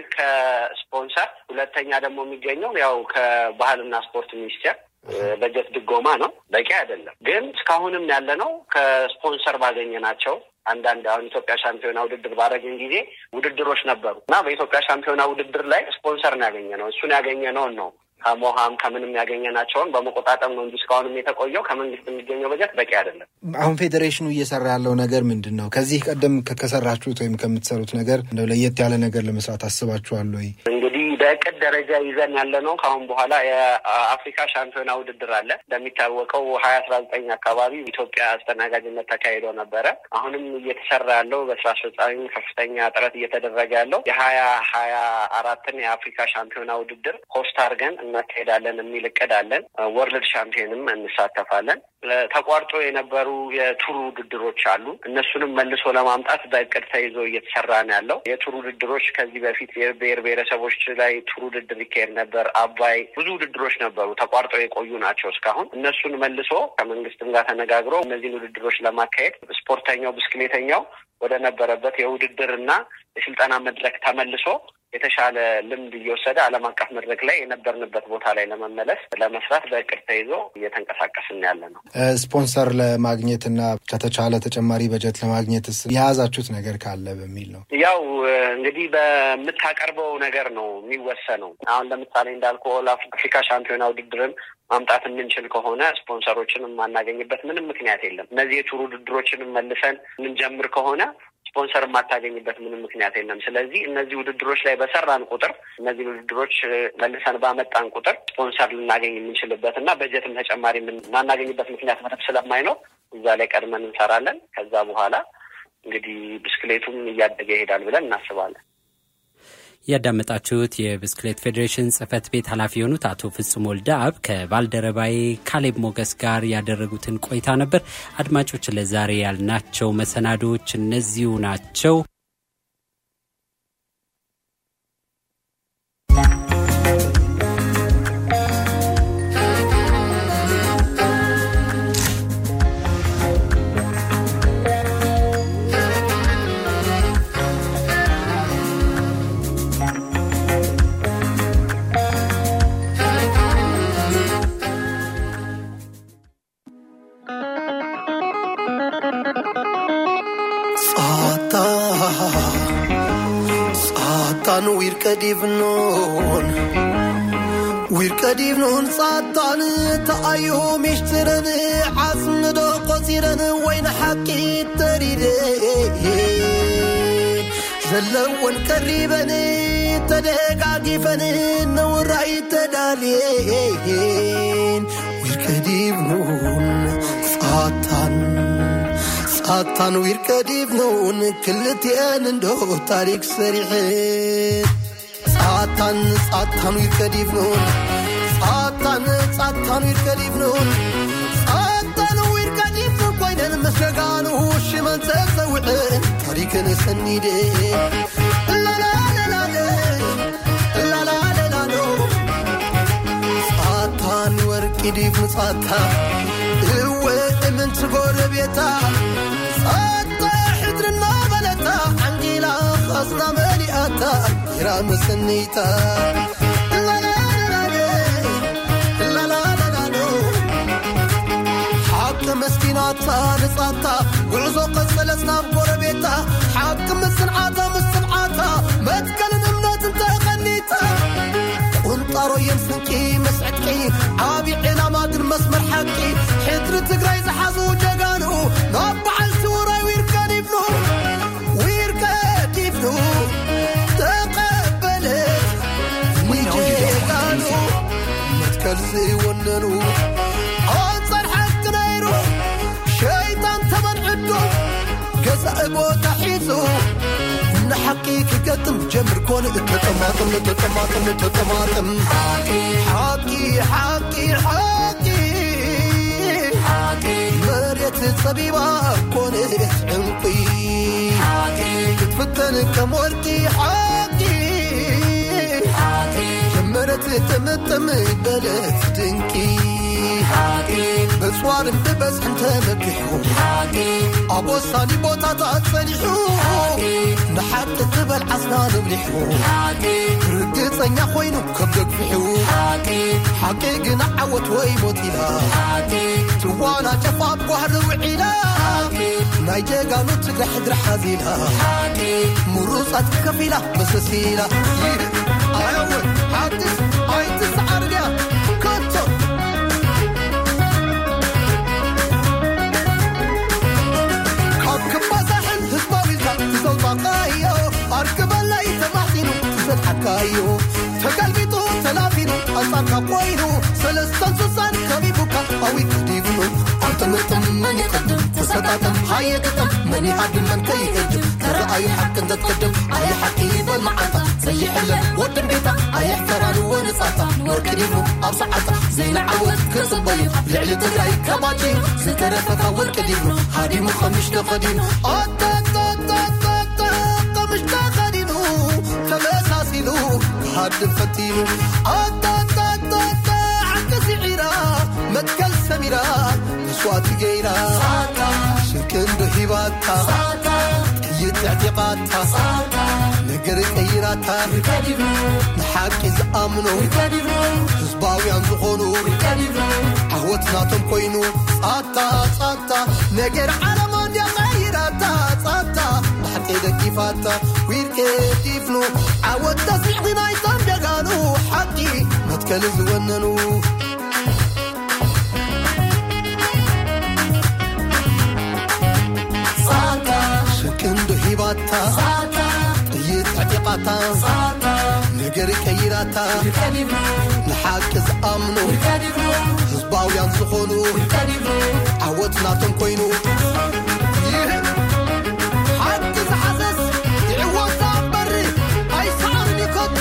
ከስፖንሰር ሁለተኛ ደግሞ የሚገኘው ያው ከባህልና ስፖርት ሚኒስቴር በጀት ድጎማ ነው። በቂ አይደለም። ግን እስካሁንም ያለ ነው ከስፖንሰር ባገኘ ናቸው። አንዳንድ አሁን ኢትዮጵያ ሻምፒዮና ውድድር ባደረግን ጊዜ ውድድሮች ነበሩ እና በኢትዮጵያ ሻምፒዮና ውድድር ላይ ስፖንሰር ነው ያገኘ ነው። እሱን ያገኘ ነውን ነው ከሞሃም ከምንም ያገኘናቸውን በመቆጣጠር ነው እንጂ እስካሁንም የተቆየው ከመንግስት የሚገኘው በጀት በቂ አይደለም። አሁን ፌዴሬሽኑ እየሰራ ያለው ነገር ምንድን ነው? ከዚህ ቀደም ከሰራችሁት ወይም ከምትሰሩት ነገር እንደው ለየት ያለ ነገር ለመስራት አስባችኋል ወይ? እንግዲህ በእቅድ ደረጃ ይዘን ያለ ነው። ከአሁን በኋላ የአፍሪካ ሻምፒዮና ውድድር አለ። እንደሚታወቀው ሀያ አስራ ዘጠኝ አካባቢ ኢትዮጵያ አስተናጋጅነት ተካሂዶ ነበረ። አሁንም እየተሰራ ያለው በስራ አስፈጻሚ ከፍተኛ ጥረት እየተደረገ ያለው የሀያ ሀያ አራትን የአፍሪካ ሻምፒዮና ውድድር ሆስት አድርገን እናካሄዳለን የሚል እቅድ አለን። ወርልድ ሻምፒዮንም እንሳተፋለን። ተቋርጦ የነበሩ የቱር ውድድሮች አሉ። እነሱንም መልሶ ለማምጣት በእቅድ ተይዞ እየተሰራ ነው ያለው። የቱር ውድድሮች ከዚህ በፊት የብሔር ብሔረሰቦች ላይ ቱር ውድድር ይካሄድ ነበር። አባይ ብዙ ውድድሮች ነበሩ፣ ተቋርጦ የቆዩ ናቸው እስካሁን። እነሱን መልሶ ከመንግስትም ጋር ተነጋግሮ እነዚህን ውድድሮች ለማካሄድ ስፖርተኛው ብስክሌተኛው ወደ ነበረበት የውድድር እና የስልጠና መድረክ ተመልሶ የተሻለ ልምድ እየወሰደ ዓለም አቀፍ መድረክ ላይ የነበርንበት ቦታ ላይ ለመመለስ ለመስራት በእቅድ ተይዞ እየተንቀሳቀስን ያለ ነው። ስፖንሰር ለማግኘት እና ከተቻለ ተጨማሪ በጀት ለማግኘትስ የያዛችሁት ነገር ካለ በሚል ነው። ያው እንግዲህ በምታቀርበው ነገር ነው የሚወሰነው። አሁን ለምሳሌ እንዳልኩ ኦል አፍሪካ ሻምፒዮና ውድድርን ማምጣት የምንችል ከሆነ ስፖንሰሮችን የማናገኝበት ምንም ምክንያት የለም። እነዚህ የቱር ውድድሮችንም መልሰን የምንጀምር ከሆነ ስፖንሰር የማታገኝበት ምንም ምክንያት የለም። ስለዚህ እነዚህ ውድድሮች ላይ በሰራን ቁጥር እነዚህ ውድድሮች መልሰን ባመጣን ቁጥር ስፖንሰር ልናገኝ የምንችልበት እና በጀትም ተጨማሪ የማናገኝበት ምክንያት ምንም ስለማይኖር እዛ ላይ ቀድመን እንሰራለን። ከዛ በኋላ እንግዲህ ብስክሌቱም እያደገ ይሄዳል ብለን እናስባለን። ያዳመጣችሁት የብስክሌት ፌዴሬሽን ጽህፈት ቤት ኃላፊ የሆኑት አቶ ፍጹም ወልደአብ ከባልደረባዬ ካሌብ ሞገስ ጋር ያደረጉትን ቆይታ ነበር። አድማጮች፣ ለዛሬ ያልናቸው መሰናዶዎች እነዚሁ ናቸው። ጻታን ዊርከዲብኖን ዊርከዲብኖን ጻታን ተኣዮ ሚሽትረን ዓስምዶ ቆፂረን ወይን ሓቂ ተሪደን ዘለወን ቀሪበን ተደጋጊፈን ነውራይ ተዳልየን ዊርከዲብኖን ጻታን ጻታን ዊርከዲብኖን ክልትአን እንዶ ታሪክ ሰሪሕን ጻታን ጻታን ዊርከዲብኖን ጻታን ጻታን ዊርከዲብኖን ጻታን ዊርከዲብኖን ኮይነን መስረጋኑ ሽመን ተዘውዕን ታሪክን ሰኒድን ላላላላለ ላላላላሎ ጻታን ወርቂ ዲብኑ ጻታ እወ እምንቲ ጎረቤታ ጻታ ሕድርና በለታ ዓንጊላ ኻስና መሊኣታ ጌራ መሰነይታ ላላላላሎ ሓቂ መስኪናታ ንጻታ ጉዕዞ ቀጸለስ ናብ ጎረቤታ ሓቂ ምስንዓታ ምስንዓታ መትከልን እምነትን ተኸኒታ ቁንጣሮ የምስንቂ መስዕጥቂ ዓብዪ ዕላማ ግን መስመር ሓቂ ሕድሪ ትግራይ ዝሓዙ ጀጋኑ መትከል ዝወነኑ ኣንጻር ሓቂ ነይሩ ሸይጣን ተመንዕዶ ገዛእ ቦታ ሒዙ ንሓቂ ክገጥም ጀምር ኮነ ተጠማጥም ተጠማጥም ተጠማጥም ሓቂ ሓቂ ሓቂ መሬት ፀቢባ ኮነት ዕንቂ ክትፍተን ከም ወርቂ ሓቂ ጀመረት ጥምጥም በለት ድንቂ ብፅዋርን ብበዝሕን ተመኪሑ ኣብ ወሳኒ ቦታታት ጸኒሑ ንሓቂ ትበል ዓስና ንብሊሑ ርግፀኛ ኮይኑ ከም ደግፊሑ ሓቂ ግን ዓወት ወይ ሞት ኢላ ትዋና ጨፋ ጓህሪ ውዒላ ናይ ጀጋኑ ትግራይ ሕድሪ ሓዚላ ምሩፃት ከፊላ መሰሲላ ኣየወ ሓድስ ኣይትሰዓርድያ ከቶ ካብ ክባዛሕን ህዝባዊልካ ትዘውፃቃዮ ኣርክበላይ ተማሕፂኑ ትሰድሓካዮ ተገልቢጡ ተላፊኑ ኣንጻርካ ኮይኑ ሰለስተን ስሳን ከቢቡካ ኣዊ ክዲብኑ ኣርትምርጥም መን ይቀድም ተሰጣጥም ሃየግጥም መን ይሃድም መን ከይገድም ተረኣዩ ሓቂ እንተትቅድም ኣየ ሓቂ ይበል መዓልታ ዘይሕለን ወድን ቤታ ኣየሕፈራን ወንጻታ ወርቂ ዲብኑ ኣብ ሰዓታ ዘይንዓወት ክጽበዩ ልዕሊ ትግራይ ከባጭዩ ዝተረፈካ ወርቂ ዲብኑ ሃዲሙ ኸምሽ ተኸዲኑ ኣጣጣጣጣጣ ቐምሽ ተኸዲኑ ተመሳሲሉ ክሃድም ፈቲኑ ኣጣጣጣጣ ዓቂ ስዒራ መትከል ሰሚራ መስዋእቲ ገይራ ሽርክንዶ ሂባታ ጥይት ዕጢቓታ ነገር ቀይራታ ንሓቂ ዝኣምኑ ህዝባውያን ዝኾኑ ዓወትናቶም ኮይኑ ጻታ ጻታ ነገር ዓለማ እንድያ ቀይራታ ጻታ ንሓቂ ደጊፋታ ዊርቄ ዲፍኑ ዓወት ተስዒ ናይቶም ደጋኑ ሓቂ መትከሊ ዝወነኑ ሽርክንዶ ሂባታ ጥይት ዕጢቓታ ነገር ቀይራታ ንሓቂ ዝኣምኑ ህዝባውያን ዝኾኑ ዓወትናቶም ኮይኑ ሓቂ ዝሓሰስ ይዕወታ በሪ ኣይሰዓርን ይከቶ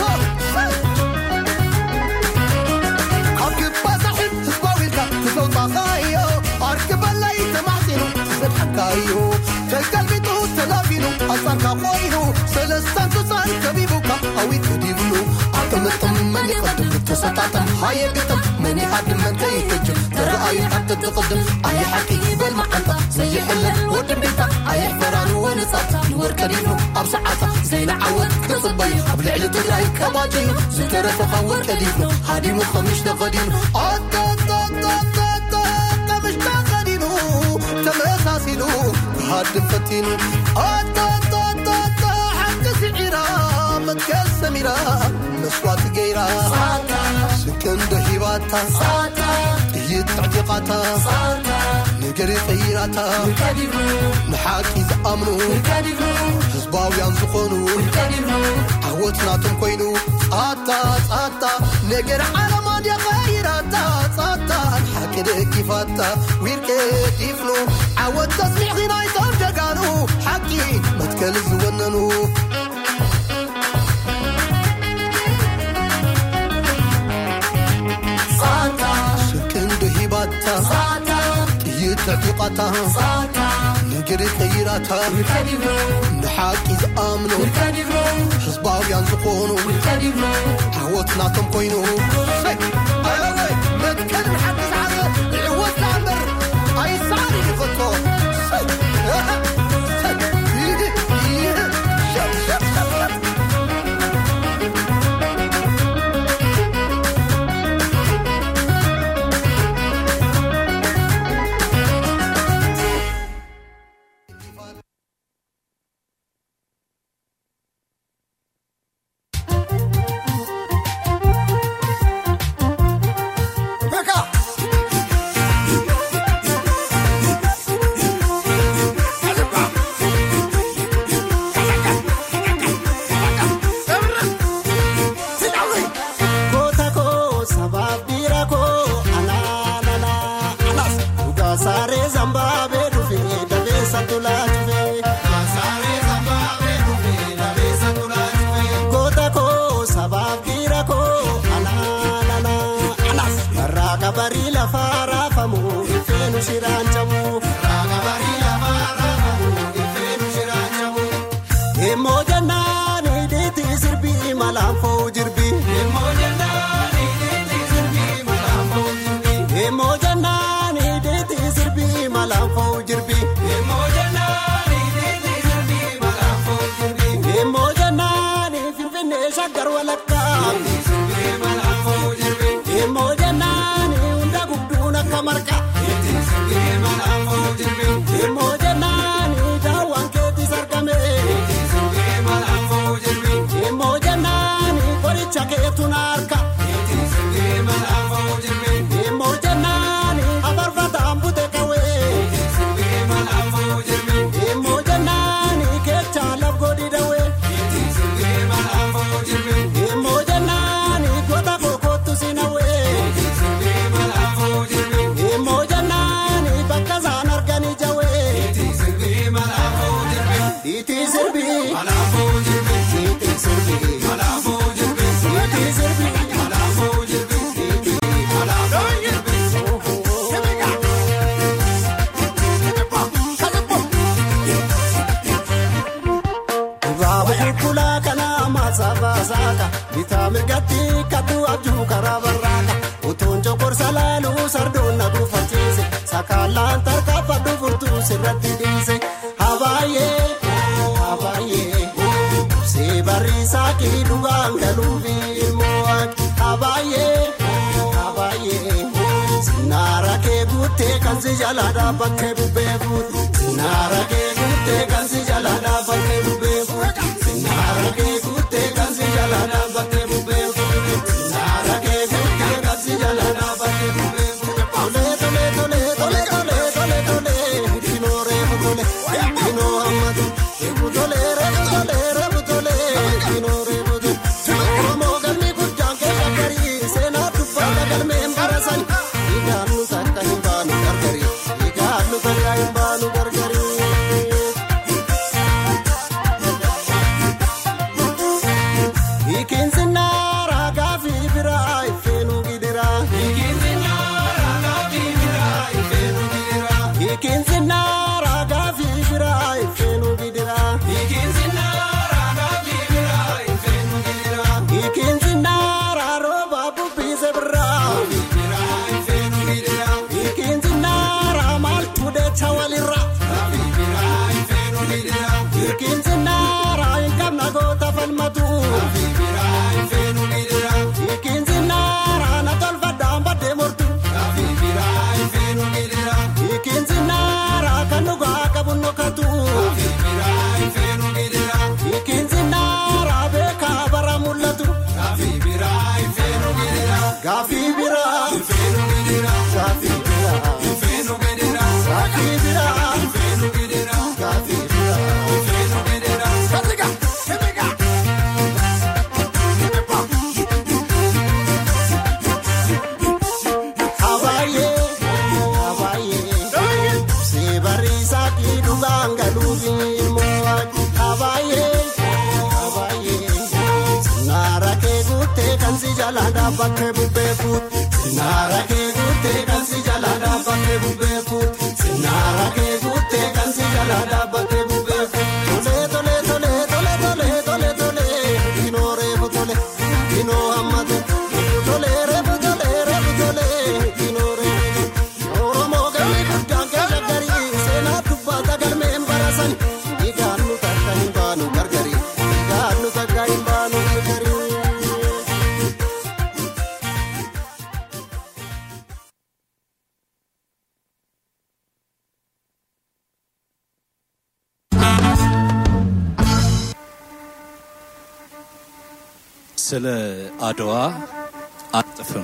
ካብ ግባዛሕን ህዝባዊልካ ትዘውፃኻዮ ኣርክበላይ ተማሕፂኑ ትሰድሓካዮ ተገልቢጡ ተላፊኑ ኣንጻርካ ኮይኑ ሰለስታን ስሳን ከቢቡካ ኣዊት ክዲብሉ ኣጥምጥም መን ይቐድም ተሰጣጥም ሃየግጥም መን ይሃድም መን ከይህጅም ተረኣዩ ሓቂ ትቕድም ኣየ ሓቂ ይበል መዓልታ ዘይሕለን ወድን ቤታ ኣየሕፈራን ወንጻታ ንወርቀ ዲብኑ ኣብ ሰዓታ ዘይንዓወት ክጽበዩ ኣብ ልዕሊ ትግራይ ከባጭዩ ዝተረፈኻ ወርቀ ዲብኑ ሃዲሙ ኸምሽ ተኸዲኑ ኣጣጣጣጣጣ ቀምሽ ተኸዲኑ ተመሳሲሉ ክሃድም ፈቲኑ ኣጣጣጣጣ ሓቂ ስዒራ መትከል ሰሚራ መስዋእቲ ገይራ ስክንዶ ሂባታ ጥይት ዕጢቓታ ነገር ቀይራታ ንሓቂ ዝኣምኑ ህዝባውያን ዝኾኑ ዓወትናቶም ኮይኑ ጻታ ጻታ ነገር ዓለማ ድያ ቀይራታ ጻታ ንሓቂ ደጊፋታ ዊርቄ ዲፍኑ ዓወት ተስሚዕ ናይቶም ደጋኑ ሓቂ መትከሊ ዝወነኑ ሽርክንዶ ሂባታ ጥይት ዕጢቓታ ነገር ቀይራታ ንሓቂ ዝኣምኑ ህዝባውያን ዝኾኑ ዓወትናቶም ኮይኑ ኣወይ መትከልን ሓቂ ዝሓዘ ይዕወት ዝኣምበር ኣይሰዓር ይፈቶ barii lafaa raafamu ifeenu shiraan cabu. Raaga barii lafaa raafamu ifeenu shiraan cabu. Immoo jennaan hidhiitti sirbii malaan foo'u jirbi. Immoo jennaan hidhiitti sirbii malaan foo'u jirbi. Immoo jennaan hidhiitti sirbii malaan foo'u jirbi. Immoo jennaan hidhiitti sirbii malaan foo'u jirbi. Immoo jennaan finfinnee shaggar walakkaa. Sirbii malaan foo'u jirbi. Immoo jennaan hunda gudduun akka marqa. Sirbii malaan foo'u jirbi. Immoo jennaan daawwan keetis argame. Sirbii malaan foo'u jirbi. Immoo jennaan qoricha keetu na harka. Sirbii malaan foo'u jirbi. Immoo jennaan afarfataan bute qawwee. Sirbii malaan foo'u jirbi. Immoo jennaan kecha laf godhi dawee. Sirbii malaan foo'u jirbi. Immoo jennaan goota kookootu si nawee. Sirbii malaan foo'u jirbi. Immoo jennaan bakka isaan arganii jawee. Sirbii malaan foo'u jirbi. Itti sirbii. Malaan foo'u jirbi. Itti sirbii. Malaan foo'u jirbi. Itti sirbii. Malaan foo'u jirbi. Itti malaan foo'u jirbi. Baaba qulqullaa kana maasaa baasaaka bitaa mirgatti kattu abjuu karaa barraaka utuun coqorsa laaluu sardoon na gufachiise sakaalaan tarkaanfadhu furtuu sirratti dhiise habaayee habaayee see barriisaa kii dhugaan galuufi ilmoo waaqi habaayee habaayee sinaara kee guuttee kan si jalaa dhaabbattee bubbee fuuti sinaara kee guuttee kan si jalaa dhaabbattee bubbee fuuti sinaara kee guuttee kan si jalaa dhaabbattee bubbee fuuti sinaara kee guuttee kan si jalaa dhaabbattee bubbee fuuti. Tolee tolee tolee tolee tolee tolee tolee dinoo reefu tolee dinoo hammatu reefu tolee reefu tolee reefu tolee dinoo reefu tolee. Oromoo galmi guddaan keessa garii seenaa dubbaata galmeen barasan dhiigaan nu takka hin baanu gargari dhiigaan nu takka hin baanu gargari. Hiikinsi naara gaafii biraa ifeenuu gidiraa. Hiikinsi naara gaafii biraa ifeenuu gidiraa. Hiikinsi naara gaafii biraa ifeenuu gidiraa. Hiikinsi naara gaafii biraa ifeenuu gidiraa. Hiikinsi naara rooba bubbiise biraa. Biraa ifeenuu gidiraa. Hiikinsi naara maaltu deecha walirraa. Biraa ifeenuu gidiraa. Hiikinsi naara hin qabna goota falmatu. Biraa ifeenuu gidiraa. Hiikinsi naara na tolfadhaan baddee mortu. Biraa ifeenuu gidiraa. Hiikinsi naara kan dhugaa qabu nokatu. Biraa ifeenuu gidiraa. Hiikinsi naara beekaa bara mul'atu. Biraa ifeenuu gidiraa. Gaafii biraa. Ifeenuu gidiraa. Gaafii biraa. Ifeenuu gidiraa. Gaafii biraa. Ifeenuu gidiraa. Gaafii biraa. Ifeenuu gidiraa. Kamiga. Kamiga. Habaayee. Habaayee. See barriisaa kii dhugaan galuufi ilmoo waaqi. Habaayee. Habaayee. Sinaara kee guuttee kan si jalaa dhaabbattee bubbee fuuti. Sinaara kee guuttee kan si jalaa dhaabbattee bubbee fuuti. Sinaara kee guuttee kan si jalaa dhaabbattee bubbee fuuti. Tolee tolee tolee tolee tolee tolee tolee dinoo reefu tolee dinoo hammatu. Tolee reefu tolee reefu tolee dinoo reefu tolee. Oromoo galmi guddaan keessa garii seenaa dubbaata galmeen barasan. Dhiigaan nu takka hin baanu gargari. Dhiigaan nu takka hin baanu gargari. ስለ አድዋ አጥፍም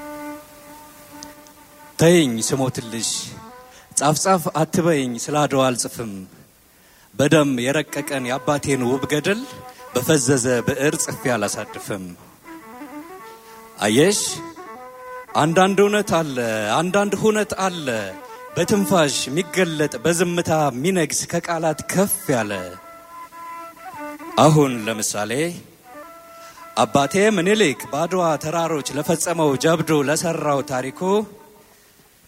ተይኝ ስሞትልሽ ጻፍ ጻፍ አትበይኝ ስለ አድዋ አልጽፍም በደም የረቀቀን የአባቴን ውብ ገድል በፈዘዘ ብዕር ጽፌ አላሳድፍም አየሽ አንዳንድ እውነት አለ አንዳንድ ሁነት አለ በትንፋሽ የሚገለጥ በዝምታ የሚነግስ ከቃላት ከፍ ያለ አሁን ለምሳሌ አባቴ ምኒልክ በአድዋ ተራሮች ለፈጸመው ጀብዱ ለሰራው ታሪኩ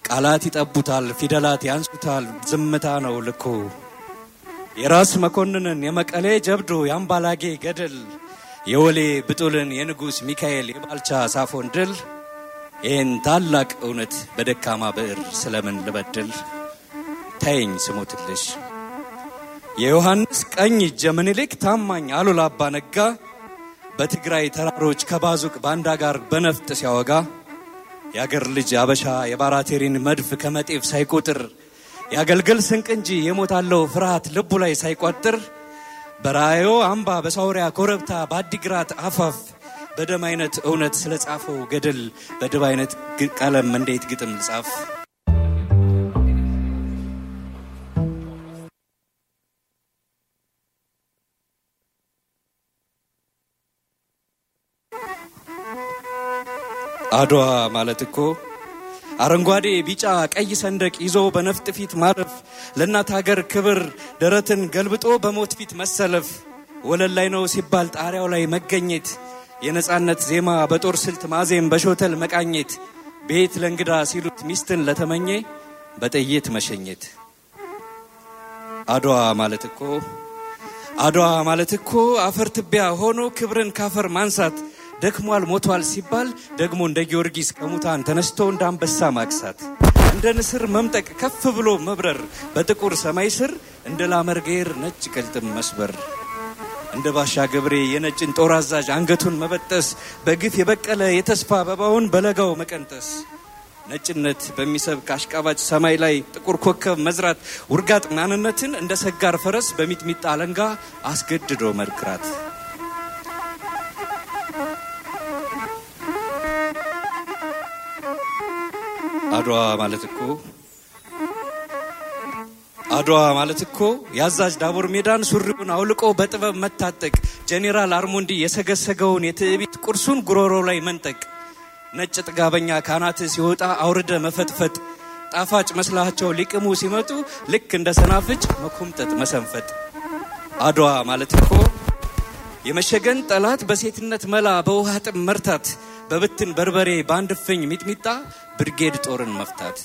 ቃላት ይጠቡታል፣ ፊደላት ያንሱታል፣ ዝምታ ነው ልኩ። የራስ መኮንንን የመቀሌ ጀብዶ የአምባላጌ ገድል የወሌ ብጡልን የንጉሥ ሚካኤል የባልቻ ሳፎን ድል ይህን ታላቅ እውነት በደካማ ብዕር ስለምን ልበድል? ተይኝ ስሞትልሽ የዮሐንስ ቀኝ እጅ የምኒልክ ታማኝ አሉላ አባ ነጋ በትግራይ ተራሮች ከባዙቅ ባንዳ ጋር በነፍጥ ሲያወጋ የአገር ልጅ አበሻ የባራቴሪን መድፍ ከመጤፍ ሳይቆጥር የአገልግል ስንቅ እንጂ የሞታለው ፍርሃት ልቡ ላይ ሳይቋጥር በራዮ አምባ በሳውሪያ ኮረብታ በአዲግራት አፋፍ በደም አይነት እውነት ስለ ጻፈው ገድል በድብ አይነት ግ- ቀለም እንዴት ግጥም ልጻፍ? አድዋ ማለት እኮ አረንጓዴ፣ ቢጫ፣ ቀይ ሰንደቅ ይዞ በነፍጥ ፊት ማለፍ፣ ለእናት ሀገር ክብር ደረትን ገልብጦ በሞት ፊት መሰለፍ፣ ወለል ላይ ነው ሲባል ጣሪያው ላይ መገኘት፣ የነጻነት ዜማ በጦር ስልት ማዜም በሾተል መቃኘት፣ ቤት ለእንግዳ ሲሉት ሚስትን ለተመኘ በጥይት መሸኘት። አድዋ ማለት እኮ አድዋ ማለት እኮ አፈር ትቢያ ሆኖ ክብርን ካፈር ማንሳት ደክሟል ሞቷል ሲባል ደግሞ እንደ ጊዮርጊስ ከሙታን ተነስቶ እንደ አንበሳ ማግሳት እንደ ንስር መምጠቅ ከፍ ብሎ መብረር በጥቁር ሰማይ ስር እንደ ላመርጌር ነጭ ቅልጥም መስበር እንደ ባሻ ገብሬ የነጭን ጦር አዛዥ አንገቱን መበጠስ በግፍ የበቀለ የተስፋ አበባውን በለጋው መቀንጠስ ነጭነት በሚሰብክ አሽቃባጭ ሰማይ ላይ ጥቁር ኮከብ መዝራት ውርጋጥ ማንነትን እንደ ሰጋር ፈረስ በሚጥሚጣ አለንጋ አስገድዶ መርክራት አድዋ ማለት እኮ አድዋ ማለት እኮ የአዛዥ ዳቦር ሜዳን ሱሪውን አውልቆ በጥበብ መታጠቅ ጄኔራል አርሞንዲ የሰገሰገውን የትዕቢት ቁርሱን ጉሮሮ ላይ መንጠቅ ነጭ ጥጋበኛ ካናት ሲወጣ አውርደ መፈጥፈጥ ጣፋጭ መስላቸው ሊቅሙ ሲመጡ ልክ እንደ ሰናፍጭ መኮምጠጥ መሰንፈጥ አድዋ ማለት እኮ የመሸገን ጠላት በሴትነት መላ በውሃ ጥም መርታት በብትን በርበሬ በአንድ እፍኝ ሚጥሚጣ ብርጌድ ጦርን መፍታት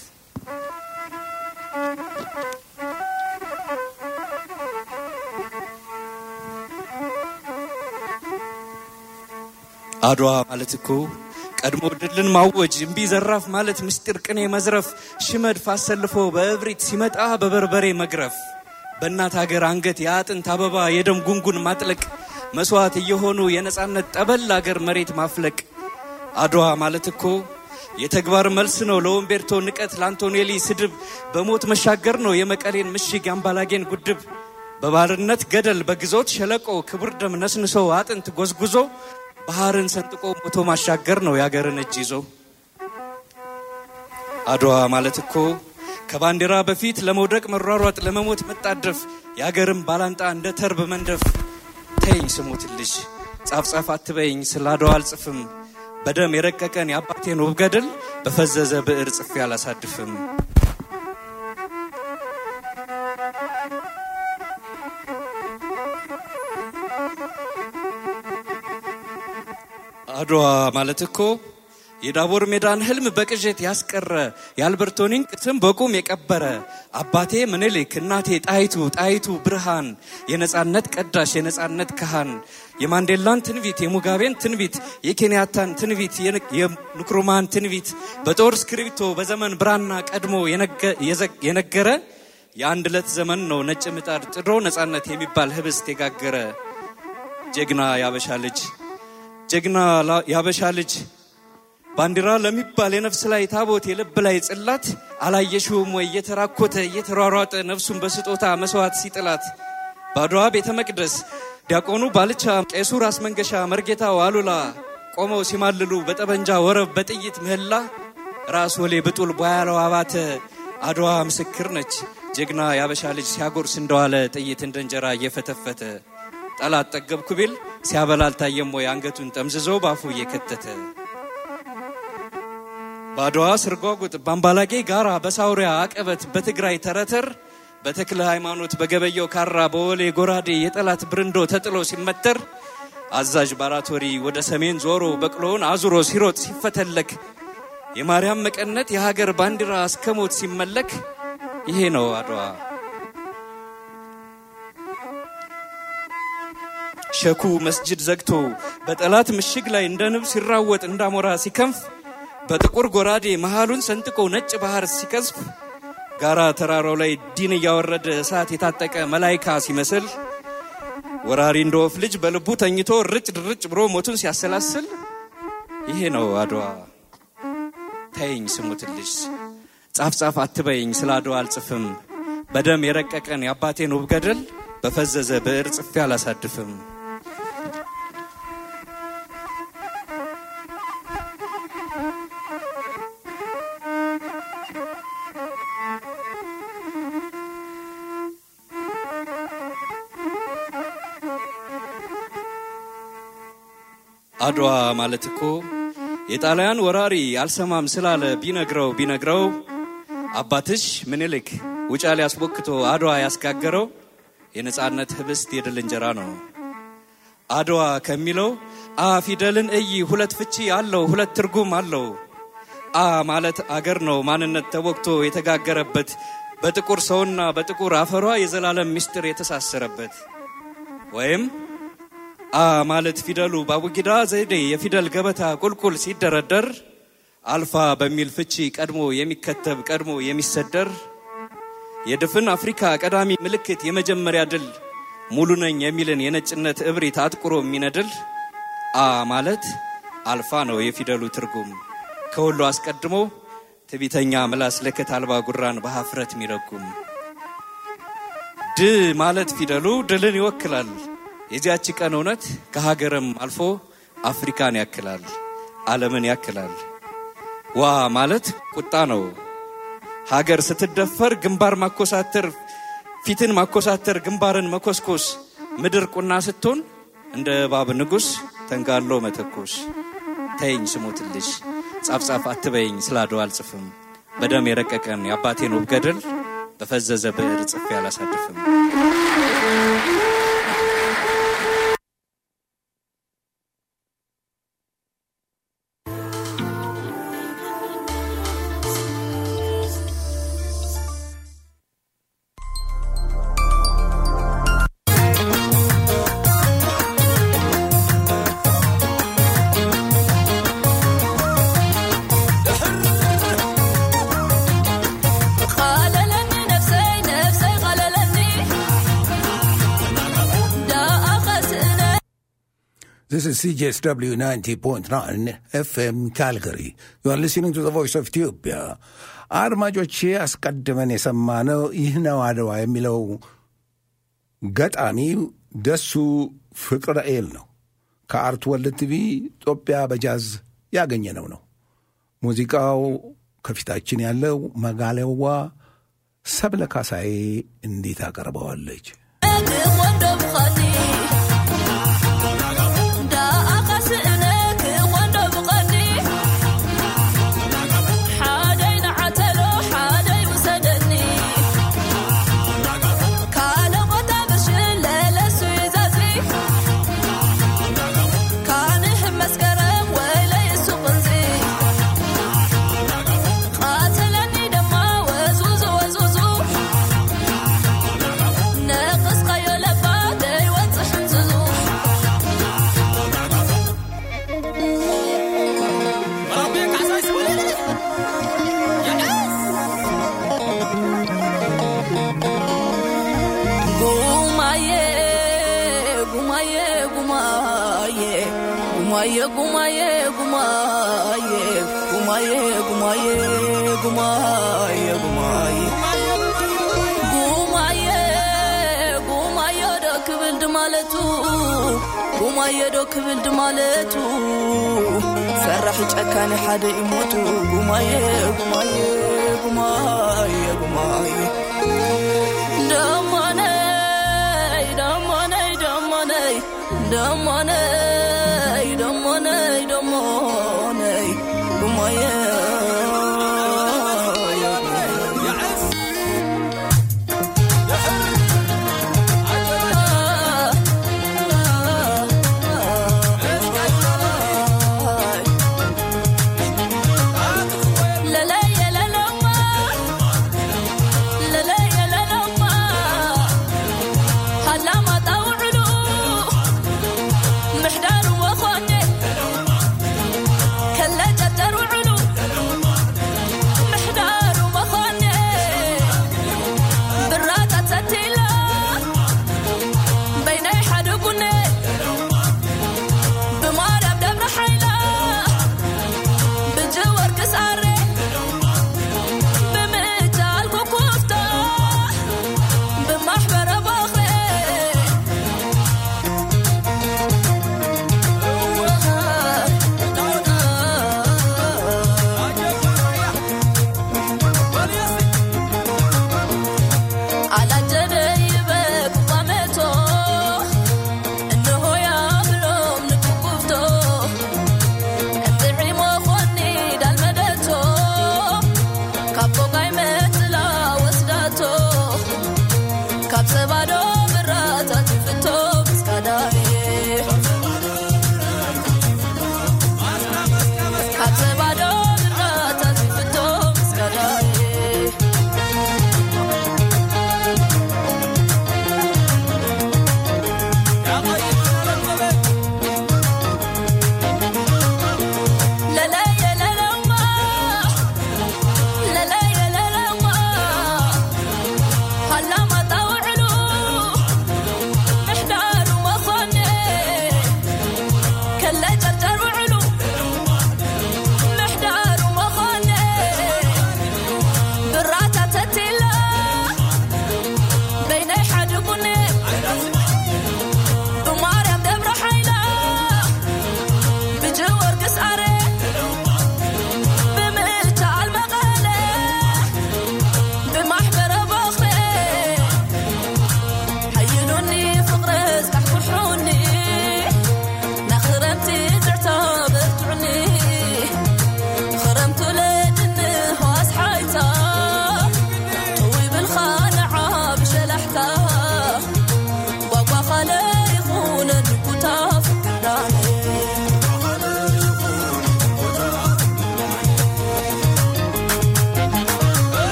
አድዋ ማለት እኮ ቀድሞ ድልን ማወጅ እምቢ ዘራፍ ማለት ምስጢር ቅኔ መዝረፍ ሽመድፍ አሰልፎ በእብሪት ሲመጣ በበርበሬ መግረፍ በእናት ሀገር አንገት የአጥንት አበባ የደም ጉንጉን ማጥለቅ መስዋዕት እየሆኑ የነጻነት ጠበል አገር መሬት ማፍለቅ አድዋ ማለት እኮ የተግባር መልስ ነው ለወምቤርቶ ንቀት ለአንቶኔሊ ስድብ በሞት መሻገር ነው የመቀሌን ምሽግ የአምባላጌን ጉድብ በባርነት ገደል በግዞት ሸለቆ ክቡር ደም ነስንሶ አጥንት ጎዝጉዞ ባህርን ሰንጥቆ ሞቶ ማሻገር ነው የአገርን እጅ ይዞ አድዋ ማለት እኮ ከባንዲራ በፊት ለመውደቅ መሯሯጥ ለመሞት መጣደፍ የአገርን ባላንጣ እንደ ተርብ መንደፍ ተይኝ ስሞትልሽ ጻፍ ጻፍ አትበይኝ ስለ አድዋ አልጽፍም በደም የረቀቀን የአባቴን ውብ ገድል በፈዘዘ ብዕር ጽፌ አላሳድፍም አድዋ ማለት እኮ የዳቦር ሜዳን ህልም በቅዠት ያስቀረ የአልበርቶኒን ቅስም በቁም የቀበረ አባቴ ምኒልክ እናቴ ጣይቱ ጣይቱ ብርሃን የነጻነት ቀዳሽ የነጻነት ካህን የማንዴላን ትንቢት የሙጋቤን ትንቢት የኬንያታን ትንቢት የንክሩማን ትንቢት በጦር እስክሪብቶ በዘመን ብራና ቀድሞ የነገረ የአንድ ዕለት ዘመን ነው ነጭ ምጣድ ጥዶ ነጻነት የሚባል ህብስት የጋገረ ጀግና ያበሻ ልጅ ጀግና ያበሻ ልጅ ባንዲራ ለሚባል የነፍስ ላይ ታቦት የልብ ላይ ጽላት አላየሽውም ወይ እየተራኮተ እየተሯሯጠ ነፍሱን በስጦታ መስዋዕት ሲጥላት በአድዋ ቤተ መቅደስ ዲያቆኑ ባልቻ ቄሱ ራስ መንገሻ መርጌታው አሉላ ቆመው ሲማልሉ በጠበንጃ ወረብ በጥይት ምህላ ራስ ወሌ ብጡል ቧያለው አባተ አድዋ ምስክር ነች ጀግና ያበሻ ልጅ ሲያጎርስ እንደዋለ ጥይት እንደ እንጀራ እየፈተፈተ ጠላት ጠገብኩ ቢል ሲያበላ አልታየም ወይ አንገቱን ጠምዝዞ ባፉ እየከተተ በአድዋ ስርጓጉጥ በአምባላጌ ጋራ በሳውሪያ አቀበት በትግራይ ተረተር በተክለ ሃይማኖት በገበየው ካራ በወሌ ጎራዴ የጠላት ብርንዶ ተጥሎ ሲመተር አዛዥ ባራቶሪ ወደ ሰሜን ዞሮ በቅሎውን አዙሮ ሲሮጥ ሲፈተለክ የማርያም መቀነት የሀገር ባንዲራ እስከ ሞት ሲመለክ ይሄ ነው አድዋ። ሸኩ መስጅድ ዘግቶ በጠላት ምሽግ ላይ እንደ ንብ ሲራወጥ እንዳሞራ ሲከንፍ በጥቁር ጎራዴ መሃሉን ሰንጥቆ ነጭ ባህር ሲቀዝፍ ጋራ ተራራው ላይ ዲን እያወረደ እሳት የታጠቀ መላይካ ሲመስል ወራሪ እንደ ወፍ ልጅ በልቡ ተኝቶ ርጭ ድርጭ ብሎ ሞቱን ሲያሰላስል ይሄ ነው አድዋ። ተይኝ ስሙትልሽ ጻፍ ጻፍ አትበይኝ ስለ አድዋ አልጽፍም። በደም የረቀቀን የአባቴን ውብ ገደል በፈዘዘ ብዕር ጽፌ አላሳድፍም። አድዋ ማለት እኮ የጣሊያን ወራሪ አልሰማም ስላለ ቢነግረው ቢነግረው አባትሽ ምኒልክ ውጫሌ አስቦክቶ አድዋ ያስጋገረው የነጻነት ህብስት የድል እንጀራ ነው። አድዋ ከሚለው አ ፊደልን እይ ሁለት ፍቺ አለው፣ ሁለት ትርጉም አለው። አ ማለት አገር ነው፣ ማንነት ተወግቶ የተጋገረበት በጥቁር ሰውና በጥቁር አፈሯ የዘላለም ምስጢር የተሳሰረበት ወይም አ ማለት ፊደሉ በአቡጊዳ ዘይዴ የፊደል ገበታ ቁልቁል ሲደረደር አልፋ በሚል ፍቺ ቀድሞ የሚከተብ ቀድሞ የሚሰደር የድፍን አፍሪካ ቀዳሚ ምልክት የመጀመሪያ ድል ሙሉ ነኝ የሚልን የነጭነት እብሪት አጥቁሮ የሚነድል አ ማለት አልፋ ነው የፊደሉ ትርጉም ከሁሉ አስቀድሞ ትቢተኛ ምላስ ለከት አልባ ጉራን በሀፍረት የሚረጉም ድ ማለት ፊደሉ ድልን ይወክላል። የዚያች ቀን እውነት ከሀገርም አልፎ አፍሪካን ያክላል፣ ዓለምን ያክላል። ዋ ማለት ቁጣ ነው። ሀገር ስትደፈር ግንባር ማኮሳተር፣ ፊትን ማኮሳተር፣ ግንባርን መኮስኮስ፣ ምድር ቁና ስትሆን እንደ እባብ ንጉሥ ተንጋሎ መተኮስ። ተይኝ ስሞትልሽ ጻፍጻፍ አትበይኝ ስለ አድዋ አልጽፍም። በደም የረቀቀን የአባቴን ውብ ገድል በፈዘዘ ብዕር ጽፌ አላሳድፍም። قاللني نفسي نفسي قاللني دا أخسنا This is CJSW 90.9 FM Calgary. You are listening to the voice of Ethiopia. አድማጮቼ አስቀድመን የሰማነው ይህ ነው አድዋ የሚለው ገጣሚ ደሱ ፍቅረኤል ነው። ከአርት ወልድ ቲቪ ኢትዮጵያ በጃዝ ያገኘነው ነው። ሙዚቃው ከፊታችን ያለው መጋለዋ ሰብለ ካሳዬ እንዴት አቀርበዋለች። ወንዶ ብኸኒ دا أخسئنك ወንዶ ብኸኒ ሓደይ ንዓተሎ ሓደይ ውሰደኒ ካለ ቦታ ብሽን ለለሱ ይዛዝሪ ካንህ መስከረም ወይለይ እሱ ቕንዚ ቃተለኒ ደማ ወዝውዙ ወዝውዙ ነቕስ ቀዮለባ ደይወፅሕ እንዝዙ ጉማዬ ጉማዬ ጉማዬ ጉማዬ ጉማዬ ጉማዬ ጉማዬ ጉማዬ ጉማዬ ጉማዬ ጉማዬ ጉማዬ ዶ ክብልድ ማለቱ ጉማዬ ዶ ክብልድ ማለቱ ሰራሕ ጨካኒ ሓደ ይሞቱ ጉማዬ ጉማዬ ጉማዬ ጉማዬ ደሞነይ ደሞነይ ደሞነይ ደሞነይ ደሞነይ ደሞነይ ጉማዬ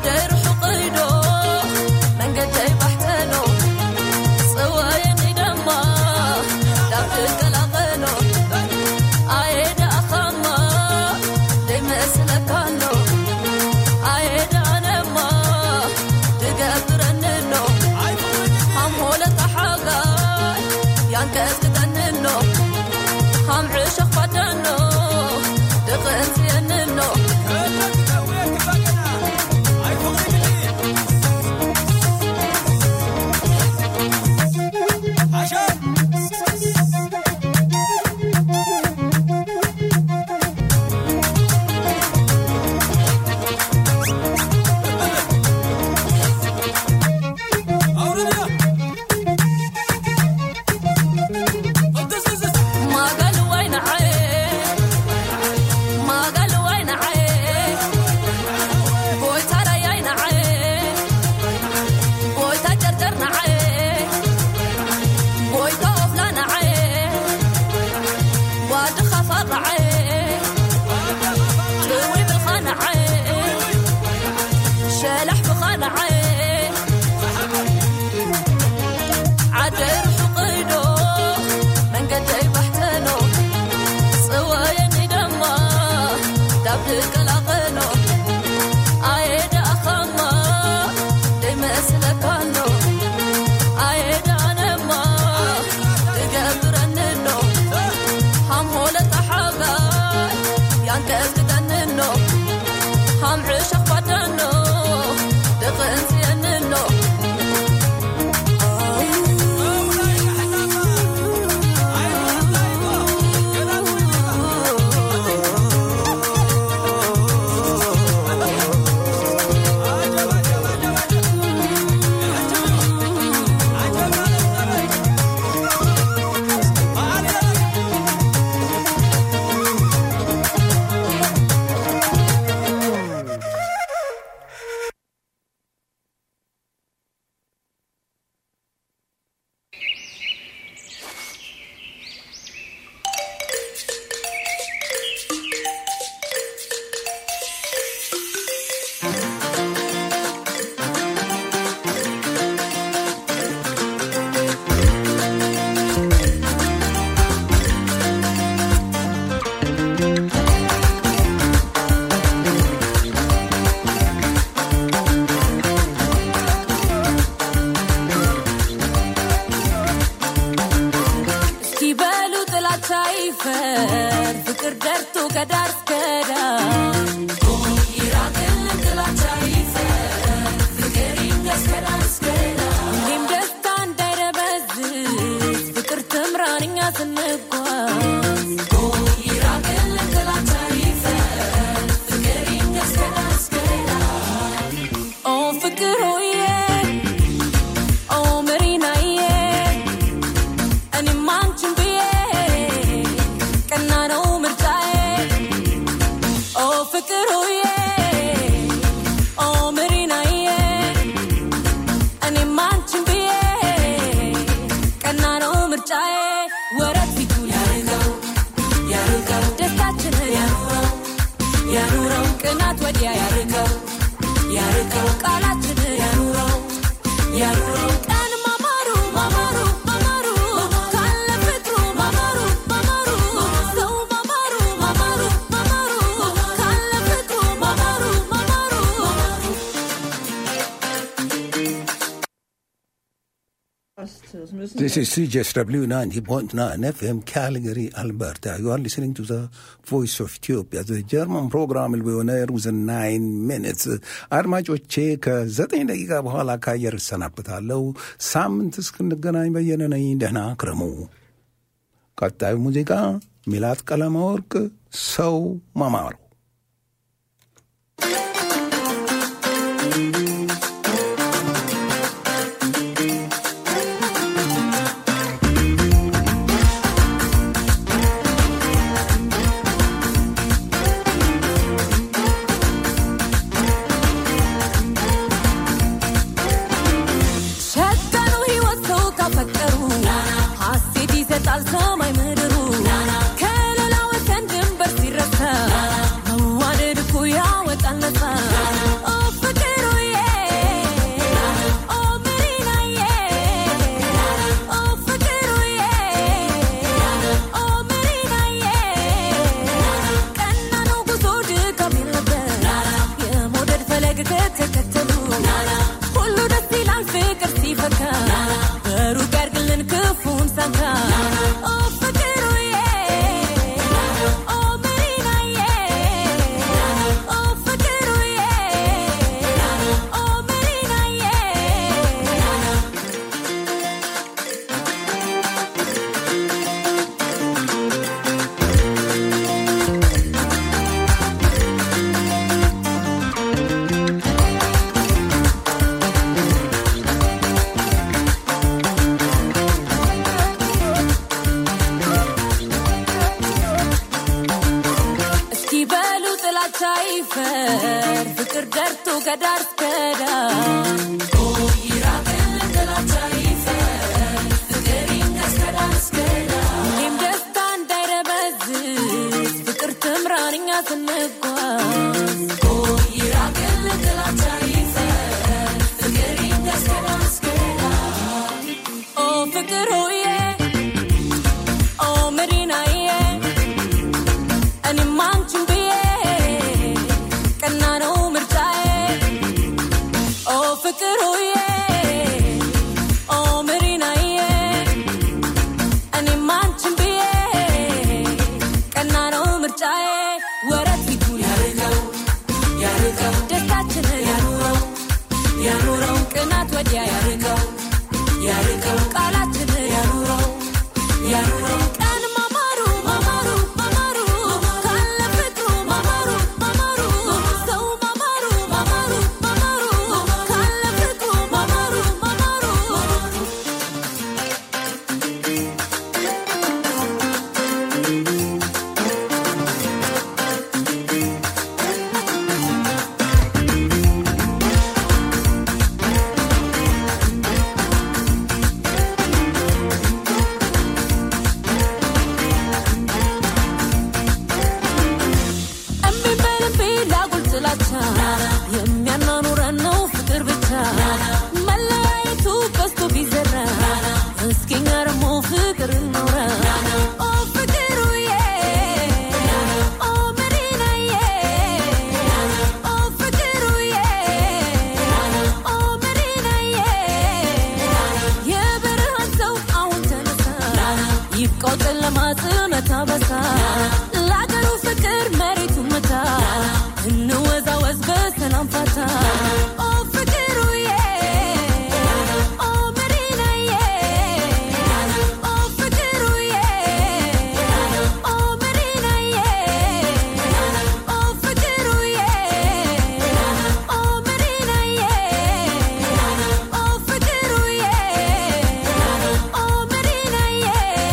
ዓደይ ርሑቕ ኢዶ መንገደይ ባሕተሎ ጽዋየኒ ደማ ዳብ ትቀላቐሎ ኣየዳእኻማ ደይመስለካሎ ኣየዳኣነማ ድገብረንሎ ሃምሆለታ ሓጋይ ያንቀጥቅጠንሎ ሃምዕሸኽ ባዳኖ ድቕንፅየንሎ ማጋልዋይ ንዓየ ማጋልዋይ ንዓየ ጎይታ ራያይ ንዓየ ጎይታ ጨርጨር ንዓየ ጎይታ ኦፍላ ንዓየ ዋዲ ኻፋር ንዓየ ጥዊ ብልኻ ንዓየ ሸላሕ ብኻ ንዓየ ዓደይ ርሑቕ ኢዶ መንገደይ ባሕተሎ ጽዋየኒ ደማ ዳብ ድቀላቐሎ ኣየዳእኻማ ደይመስለካሎ ኣየዳኣነማ ድገብረንሎ ሃምሆለታ ሓጋይ ያንቀጥቅጠንሎ ሃምዕሸኽ ባዳኖ ድቕንፅየንሎ እስኪ በሉ ጥላቻ ይፈር ፍቅር ደርቶ ከዳር እስከ ዳር ይራቅልን ጥላቻ ይፈር ፍቅር ይንገስ ከዳር እስከ ዳር ሁሌም ደስታ እንዳይደበዝዝ ፍቅር ትምራን እኛ ስንጓዝ ይራቅልን ጥላቻ ይፈር ፍቅር ይንገስ ከዳር እስከ ዳር ኦ ፍቅር ሆዬ ኦ መሪናዬ እኔም አንቺን ብዬ ቀና ነው ምርጫዬ ኦ ፍቅር ሆዬ ኦ መሪናዬ እኔም አንቺን ብዬ ቀና ነው ምርጫዬ ወረት ፊቱን ያርገው ያርገው ደስታችንን ያኑረው ያኑረው ቅናት ወዲያ ያርገው ያርገው ቃላችንን ያኑረው ያኑረው ቀን ማማሩ ማማሩ ማማሩ ካለ ፍቅሩ ማማሩ ማማሩ ሰው ማማሩ ማማሩ ማማሩ ካለ ፍቅሩ ማማሩ ማማሩ This is CJSW 90.9 FM Calgary, Alberta. You are listening to the Voice of Ethiopia. The German program will be on air within nine minutes. አድማጮቼ ከዘጠኝ ደቂቃ በኋላ ከአየር እሰናበታለሁ። ሳምንት እስክንገናኝ በየነ ነኝ። ደህና ክረሙ። ቀጣዩ ሙዚቃ ሚላት ቀለመወርቅ ሰው ማማሩ ሸቀኑ ሕይወት ሰው ካፈቀሩ ሐሴት ይሰጣል ሰማይ ምድሩ ከሌላ ወሰን ድንበር ሲረሳ መዋደድ እኮ ያወጣል ነፃ ኦ ፍቅሩ ሁሉ ደስ ይላል ፍቅር ሲፈካ በሩቅ ያርግልን ክፉን ሰንካ ኦ ፍቅሩዬ ኦ መሪናዬ ኦ ፍቅሩዬ ኦ መሪናዬ እስኪ በሉ ጥላቻ ይፈር ፍቅር ደርቶ ከዳር እስከ ዳር ይራቅልን ጥላቻ ይፈር ፍቅር ይንገስ ከዳር እስከ ዳር ሁሌም ደስታ እንዳይረበዝዝ ፍቅር ትምራን እኛ ስንጓዝ ይራቅልን ጥላቻ ይፈር ፍቅር ይንገስ ከዳር እስከ ዳር ኦ ፍቅር ሆዬ ኦ መዲናዬ እኔም አንቺን ብዬ ቀና ነው ምርጫዬ ኦ ፍቅር ሆዬ ኦ መሪናዬ እኔም አንቺን ብዬ ቀና ነው ምርጫዬ ወረት ፊቱን ያርቀው ያርቀው ደስታችንን ያኑረው ያኑረው ቅናት ወዲያ ያርቀው ያርቀው ቃላችንን ያኑረው ያኑረው ቀን ማማሩ ማማሩ ማማሩ ካለ ፍቅሩ ማማሩ ማማሩ ሰው ማማሩ ማማሩ ማማሩ ካለ ፍቅሩ ማማሩ ማማሩ እምቢ በል እምቢ ላጉል ጥላቻ የሚያናኑረን ነው ፍቅር ብቻ መለያየቱ በዝቶ ቢዘራ እስኪ እኛ ደግሞ ፍቅር እንውራ ኦ ፍቅሩዬ ኦ መዲናዬ ኦ ፍቅሩዬ ኦ መዲናዬ የበረሃን ሰው አሁን ተነሳ ይብቃው ጨለማ ጽመታ በሳ ለአገሩ ፍቅር መሬቱ ምታ እንወዛወዝ በሰላም ፋታ ኦ ፍቅሩዬ ኦ መዲናዬ ኦ ፍቅሩዬ ኦ መዲናዬ ኦ ፍቅሩዬ ኦ መዲናዬ ኦ ፍቅሩዬ ኦ መዲናዬ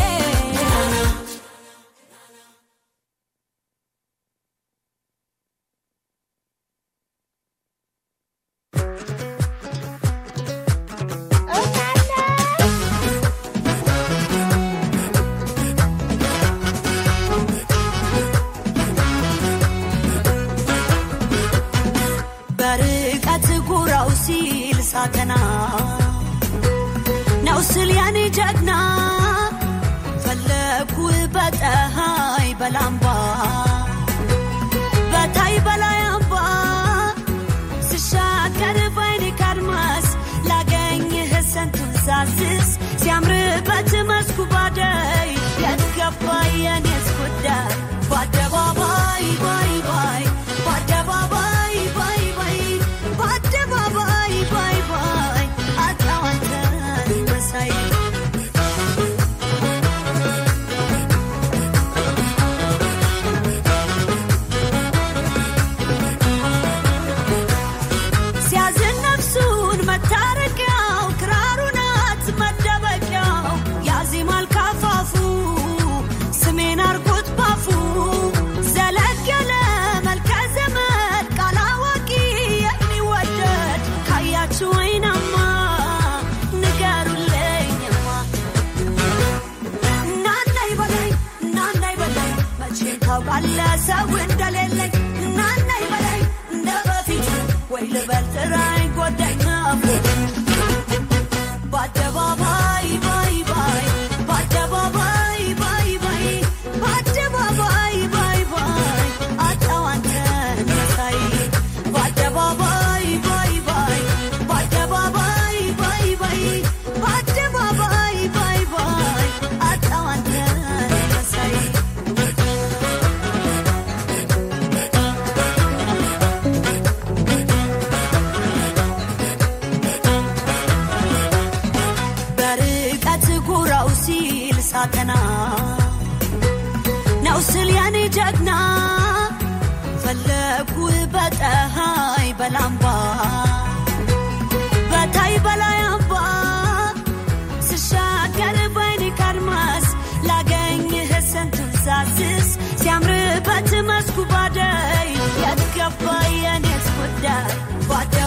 በርቀት ጉራው ሲል ሳተና ነው ስል ያኔ ጀግና ፈለኩ በፀሐይ በላምባ በታይ በላይ አምባ ስሻገር ባይኔ ካድማስ ላገኝህ ስንቱን ሳስስ ሲያምርበት መስኩ ባደይ የት ገባ የኔስ ጉዳይ በአደባባይ ባይ ባይ በአደባባይ ባይ ባይ በአደባባይ ባይ ባይ አጣዋንተን መሳይ ሲያዝን ነፍሱን መታረቂያው ክራሩ ናት መደበቂያው ያዜማል ካፋፉ ስሜን አርጎት ባፉ ዘለግ ያለ መልከ ዘመድ ቃል አዋቂ የሚወደድ ካያችሁ ወይናማ ንገሩልኝማ እናናይ በላይ እናናይ በላይ መቼ ታውቃለህ ሰው እንደሌለኝ እናናይ በላይ እንደ በፊቱ ወይ ልበል ጥራኝ ጎዳኝ ናፍቆት በአደባባይ ባይ ባይ በአደባባይ ባይ ባይ በአደባባይ ባይ ባይ አጣው አንተን መሳይ በአደባባይ ባይ ባይ ቀና ነው ስል ያኔ ጀግና ፈለጉ በፀሐይ በላምባ በታይ በላይ አምባ ስሻገር በይኔ ካድማስ ላገኝህ ስንቱን ሳስስ ሲያምርበት መስኩ ባደይ የትገባ የኔስ ጉዳይ ባደ